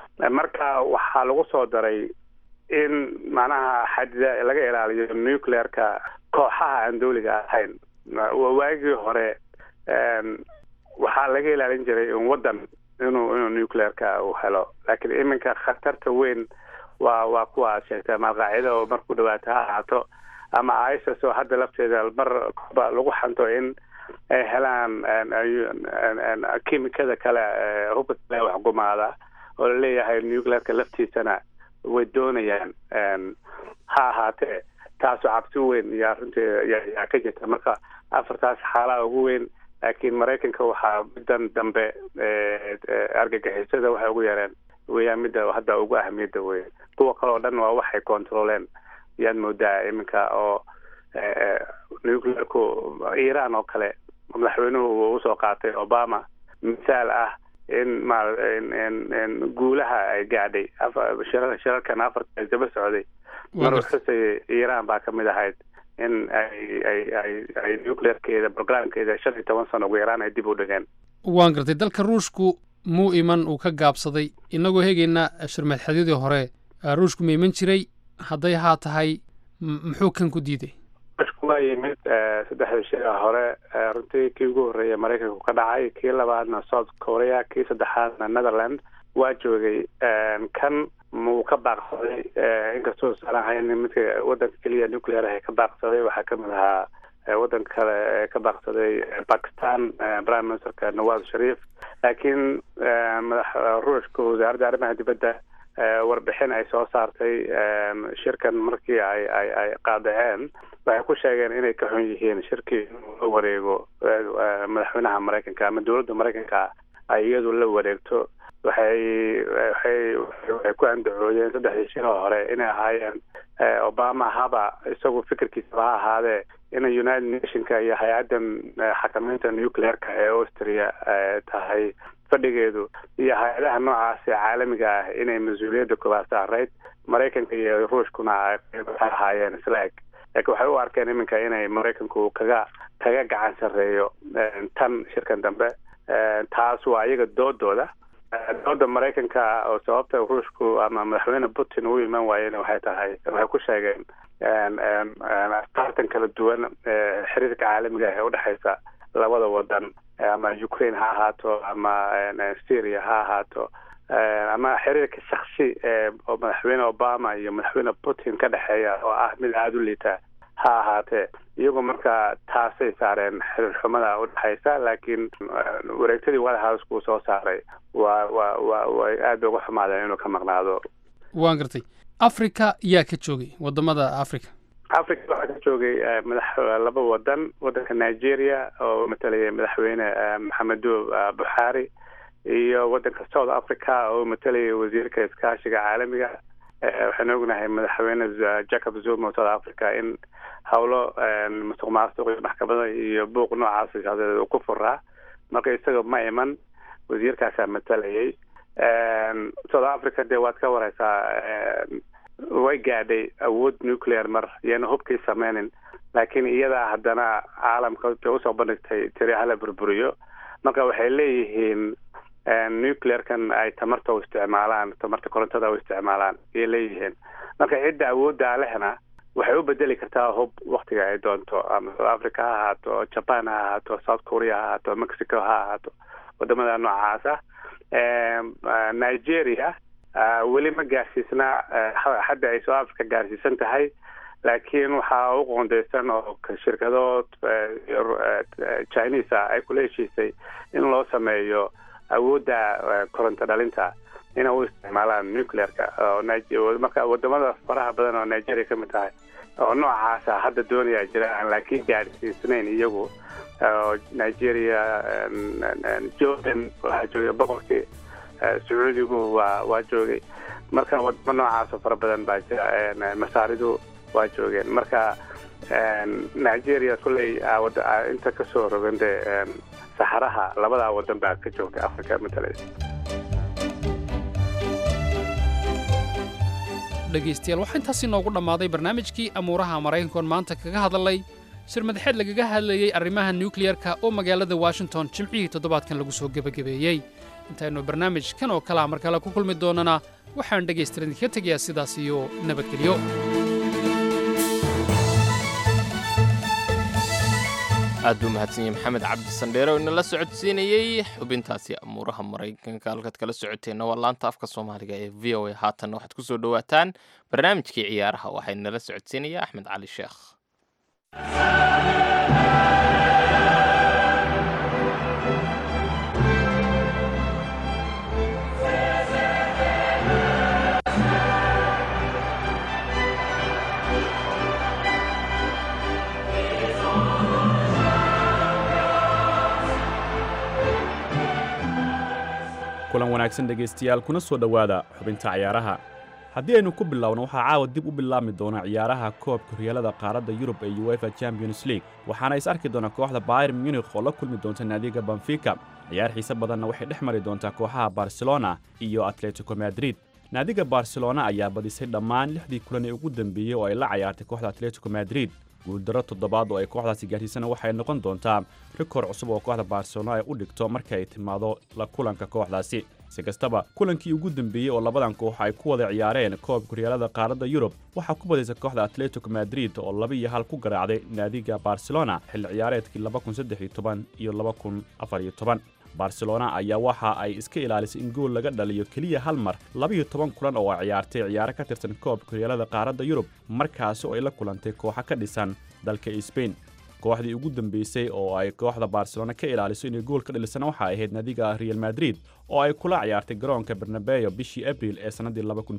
marka waxaa lagu soo daray in macnaha xadida laga ilaaliyo nuclearka kooxaha aan dawliga ahayn Wa- waagii hore een, waxaa laga ilaalin jiray in wadan inuu inuu nuclearka uu helo laakiin iminka khatarta weyn waa waa kuwa aad sheegtay ama alqaacida oo marku dhawaato ha ahaato ama isis oo hadda lafteeda mar ba lagu xanto in ay helaan een, ay- een, een, kiimikada kale ee hubka kale wax gumaada oo laleeyahay nuclearka laftiisana way doonayaan een, ha ahaatee taasoo cabsi weyn iyo arrintii yaa- yaa ka jirta marka afartaas xaalaha ugu weyn laakiin maraykanka waxaa middan dambe ee, ee, argagixisada waxay ugu yareen weeyaan midda hadda ugu ahmiyadda wey kuwa kale oo dhan waa waxay controleen yaad moodaa iminka oo ee, ee, nuclearku iran oo kale madaxweynuhu uu usoo qaatay obama misaal ah in ma in in in guulaha ay gaadhay afa- shirar- shirarkan afarta ay daba socday Waa maruu gartay. xusayay iran baa ka mid ahayd in ay ay ay ay nuclearkeeda programkeeda shan iyo toban sano ugu yaraan ay dib u dhigeen waan gartay dalka ruushku muu iman uu ka gaabsaday innagoo hegayna shirmadaxeedyadii hore eh, ruushku ma iman jiray hadday haa tahay m- muxuu kan ku diiday ruushku waa yimid eh, saddexda shir hore eh, runtii kii ugu horreeya maraykanku ka dhacay kii labaadna south korea kii saddexaadna netherland waa joogay Een, kan muu ka baaqsaday eh, inkastoo uusan ahayn midka wadanka keliya nuclear ah ee ka baaqsaday waxaa kamid ahaa eh, wadanka kale ee ka baaqsaday eh, pakistan eh, prime ministerka nawaz sharif laakiin eh, madax ruushka wasaaradda arrimaha dibadda eh, warbixin ay soo saartay em, shirkan markii ay ay ay qaadaceen waxay ku sheegeen inay ka xun yihiin shirkii inuu la wareego eh, eh, madaxweynaha maraykanka ama dowladda maraykanka ay iyadu la wareegto waxay waxay waxay ku andacoodeen saddexdii shir oo hore inay ahaayeen eh, obama haba isagu fikirkiisaba ha ahaadee in united nationka iyo hay-addan eh, xakameynta nuclearka ee austria eh, tahay fadhigeedu iyo hay-adaha noocaas ee caalamiga ah inay mas-uuliyadda koobaad saarayd maraykanka iyo ruushkuna ay qayb ka ahaayeen isla eg laakiin waxay u arkeen iminka inay maraykanku kaga kaga gacan sarreeyo eh, tan shirkan dambe Eh, taas waa iyaga doodooda Eh, dooda maraykanka oo sababta ruushku ama madaxweyne putin u iman waayeen waxay tahay waxay ku sheegeen een, een, een, tartan kala duwan ee xiriirka caalamiga ah ee udhexeysa labada wadan eh, ama ukraine ha ahaato ama een, een, syria ha ahaato Eh, ama xiriirka shaksi ee oo madaxweyne obama iyo madaxweyne putin ka dhexeeya oo ah mid aada u liita ha ahaatee iyagoo marka taasay saareen xiriir xumada udhexeysa laakiin eh, wareegtadii white house kuu soo saaray waa waa waa way aad bay uga xumaadeen inuu ka maqnaado waan gartay afrika yaa ka joogay wadamada afrika africa waxaa ka joogay eh, madax laba wadan wadanka nigeria oo matalayay madaxweyne eh, maxamedu eh, buxaari iyo wadanka south africa oo matalayay wasiirka iskaashiga caalamiga Eh, waxaan ognahay madaxweyne Z- jacob zuma oo south africa in howlo eh, musuq maasuq iyo maxkamada iyo buuq noocaas siyaasadeed uu ku furaa marka isaga ma iman wasiirkaasaa matalayay Een, south africa dee waad ka wareysaa een, way gaadhay awood nuclear mar iyana hubkii sameynin laakiin iyadaa haddana caalamka intay usoo bandhigtay tiri hala burburiyo marka waxay leeyihiin een, nuclearkan ay tamarta u isticmaalaan tamarta korontada u isticmaalaan ayay leeyihiin marka cidda awooddaa lehna waxay u bedeli kartaa hub waktiga ay doonto ama south africa ha ahaato japan ha ahaato south korea ha ahaato mexico ha ahaato wadamada noocaas ah nigeria weli ma gaarsiisna hadda ay south africa gaarsiisan tahay laakiin waxaa u qoondeysan oo shirkado chinese ah ay kula heshiisay in loo sameeyo awoodda koronto dhalinta inay u isticmaalaan nuclearka marka wadamada faraha badan oo nigeria ka mid tahay oo noocaasa hadda doonaya jiraan laakiin gaarsiisnayn iyagu nigeria jordan waxaa joogay boqorkii sacuudigu waa waa joogay marka wadamo noocaasoo fara badan baa jira masaaridu waa joogeen marka nigeria kulley inta kasoo rogande saxaraha labadaa wadan baa ka joogta africa matalaysa dhegaystayaal waxaa intaasi noogu dhammaaday barnaamijkii amuuraha maraykankoon maanta kaga hadalay shir madaxeed lagaga hadlayey arrimaha nukliyarka oo magaalada washington jimcihii toddobaadkan lagu soo gebagabeeyey intaynu barnaamijkan oo kalea mar kale ku kulmi doonana waxaan dhegaystaran idinka tegayaa sidaas iyo nabadgelyo aad buu mahadsan yahay maxamed cabdi sandheere oo inala socodsiinayey xubintaasi amuuraha maraykanka halkaad kala socoteenna waa laanta afka soomaaliga ee v o a haatanna waxaad ku soo dhowaataan barnaamijkii ciyaaraha waxaa inala socodsiinaya axmed cali sheekh kulan wanaagsan dhegaystayaal kuna soo dhowaada xubinta ciyaaraha haddii aynu ku bilowno waxaa caawa dib u bilaabmi doona ciyaaraha koobka horyaalada qaaradda yurub ee uefa champions league waxaana is arki doona kooxda bayr munikh oo la kulmi doonta naadiga benfica ciyaar xiise badanna waxay dhex mari doontaa kooxaha barcelona iyo atletico madrid naadiga barcelona ayaa badisay dhammaan lixdii kulan ee ugu dambeeyey oo ay la cayaartay kooxda atletico madrid guuldaro toddobaad oo ay kooxdaasi gaarsiisana waxay noqon doontaa rikoor cusub oo kooxda barcelona ay u dhigto marka ay timaado la kulanka kooxdaasi si kastaba kulankii ugu dambeeyey oo labadan koox ay ku wada ciyaareen koobka horyaalada qaaradda yurub waxaa ku badaysa kooxda atletico madrid oo laba iyo hal ku garaacday naadiga barcelona xilli ciyaareedkii iyo barcelona ayaa waxa ay iska ilaalisay in gool laga dhaliyo keliya hal mar labaiyo toban kulan oo ay ciyaartay ciyaaro ka tirsan koobka horyaalada qaaradda yurub markaasi oo ay la kulantay kooxa ka dhisan dalka sbain kooxdii ugu dambeysay oo ay kooxda barcelona ka ilaaliso inay gool ka dhalisana waxaa ahayd naadiga real madrid oo ay kula ciyaartay garoonka bernabeyo bishii abril ee sannaddii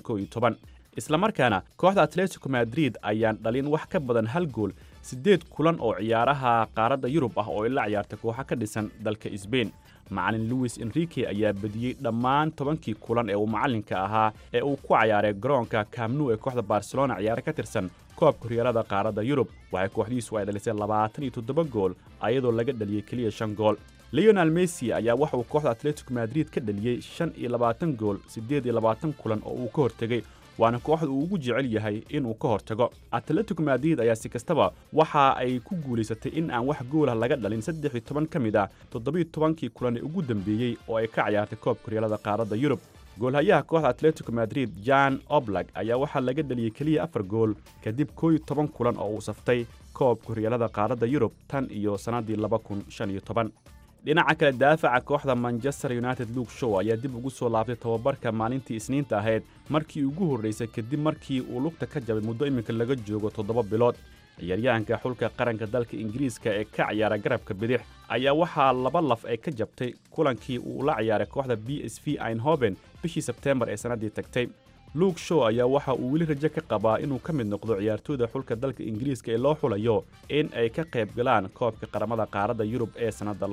islamarkaana kooxda atletico madrid ayaan dhalin wax ka badan hal gool siddeed kulan oo ciyaaraha qaaradda yurub ah oo ay la ciyaartay kooxa ka dhisan dalka sbain macalin luwis enrique ayaa badiyey dhammaan tobankii kulan ee uu macallinka ahaa ee uu ku cayaaray garoonka kamnu ee kooxda barcelona ciyaaro ka tirsan koobka horyaalada qaaradda yurub waxay kooxdiisu ay dhalisay labaatan iyo toddoba gool ayadoo laga dhaliyey keliya shan gool leonel messi ayaa waxa uu kooxda atletico madrid ka dhaliyey shan iyo labaatan gool siddeed iyo labaatan kulan oo uu ka hortegey waana kooxda uu ugu jecel yahay inuu ka hortago atletico madrid ayaa si kastaba waxa ay ku guulaysatay in aan wax goolah laga dhalin saddex iyo toban ka mid ah toddobiyo tobankii kulan ee ugu dambeeyey oo ay ka ciyaartay koobka horyaalada qaaradda yurub goolhayaha kooxda atletico madrid jan oblag ayaa waxaa laga dhaliyey keliya afar gool kadib koo iyo toban kulan oo uu saftay koobka horyaalada qaaradda yurub tan iyo sannaddii laba kun shan iyo toban dhinaca kale daafaca kooxda manchester united luke show ayaa dib ugu soo laabtay tababarka maalintii isniinta ahayd markii ugu horraysay kadib markii uu lugta ka jabay muddo iminka laga joogo toddoba bilood ciyaaryahanka xulka qaranka dalka ingiriiska ee ka ciyaara garabka bidix ayaa waxaa laba laf ay ka jabtay kulankii uu la ciyaaray kooxda b s v einhoben bishii sebteembar ee sannaddii tagtay luke show ayaa waxa uu weli rajo ka qabaa inuu ka mid noqdo ciyaartooyda xulka dalka ingiriiska ee loo xulayo in ay ka qayb galaan koobka qaramada qaaradda yurub ee sannadda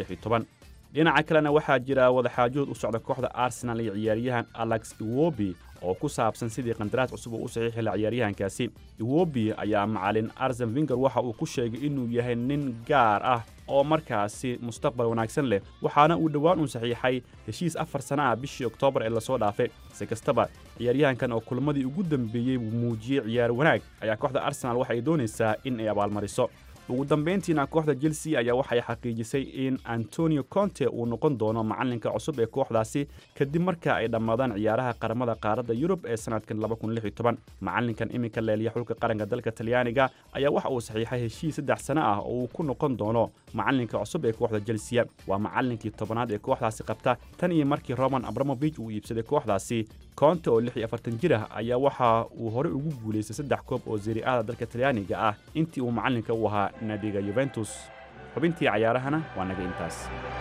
dhinaca kalena waxaa jira wadaxaajood u socda kooxda arsenal iyo ciyaaryahan alex iwobi oo ku saabsan sidii qandaraas cusub uu u saxiixi la ciyaaryahankaasi iwobi ayaa macalin arsen vinger waxa uu ku sheegay inuu yahay nin gaar ah oo markaasi mustaqbal wanaagsan leh waxaana uu dhowaan uu saxiixay heshiis afar sana ah bishii oktoobar ee lasoo dhaafay si kastaba ciyaaryahankan oo kulmadii ugu dambeeyey muujiyey ciyaar wanaag ayaa kooxda arsenal waxa ay doonaysaa in ay abaalmariso ugu dambayntiina kooxda chelsea ayaa waxay xaqiijisay in antonio conte uu noqon doono macalinka cusub ee kooxdaasi kadib marka ay dhammaadaan ciyaaraha qaramada qaaradda yurub ee sanadkan macalinkan iminka leeliya xulka qaranka dalka talyaaniga ayaa waxa uu saxiixay heshiis saddex sano ah oo uu ku noqon doono macalinka cusub ee kooxda chelsea waa macalinkii tobanaad ee kooxdaasi qabta tan iyo markii roman abramovich uu iibsaday kooxdaasi conte oo lix iyo afartan jir ah ayaa waxa uu horey ugu guulaystay saddex koob oo zeriada dalka talyaaniga ah intii uu macalinka u ahaa naadiga yuventus xubintii cayaarahana waa naga intaas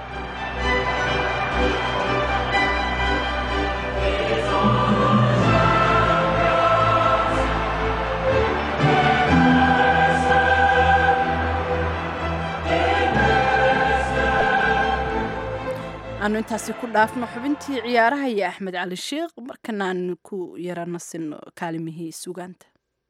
aanu intaasi ku dhaafno xubintii ciyaaraha iyo axmed cali sheikh markana aanu ku yaranasino kaalimihii sugaanta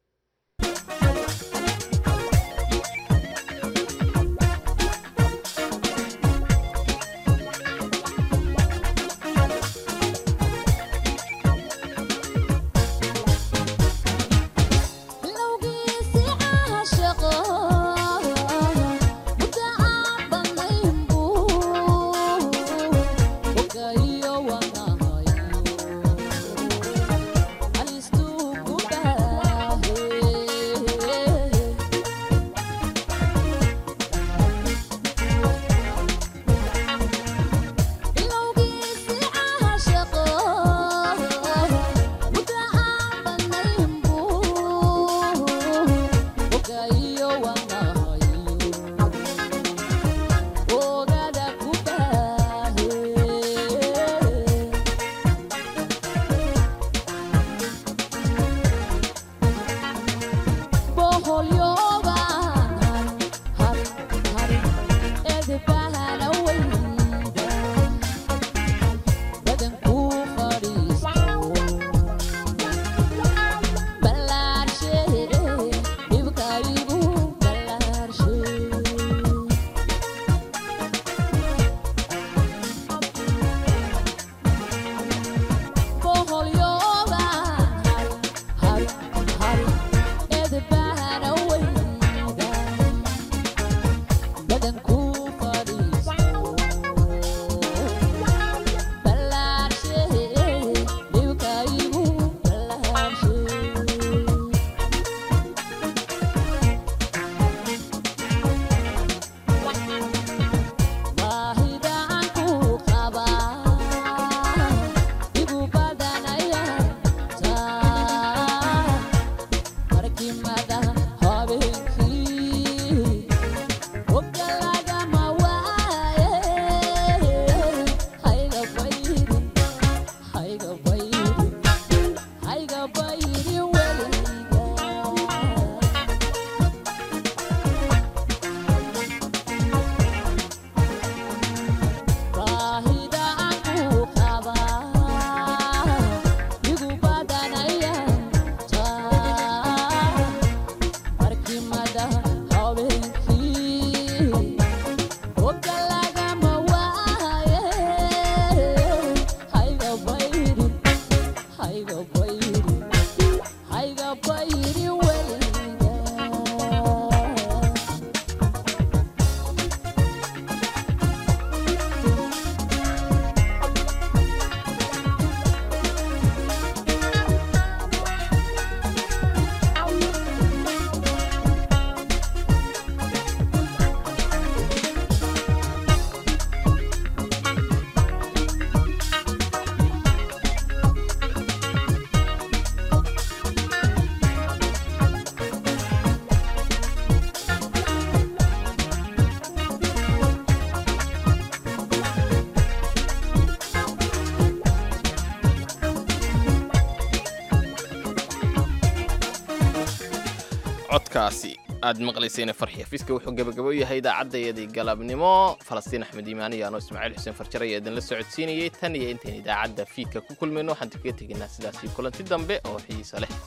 codkaasi aad maqlayseen farxiya fiska wuxuu gabagabo yahay idaacadayadii galabnimo falastiin axmed iimaan iyo anoo ismaaciil xuseen farjar ayaa idinla socodsiinayay tan iyo intayn idaacadda fiidka ku kulmayno waxaan kaga tegaynaa sidaasii kulanti dambe oo xiiso leh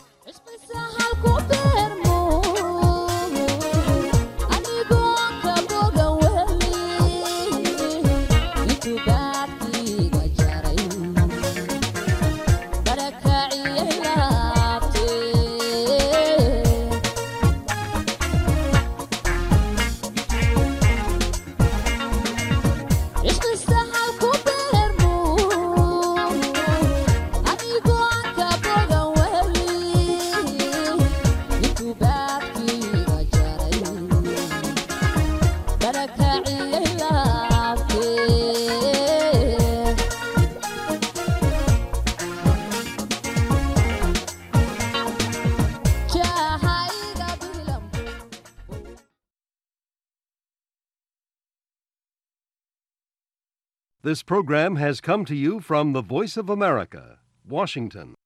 This program has come to you from the Voice of America, Washington.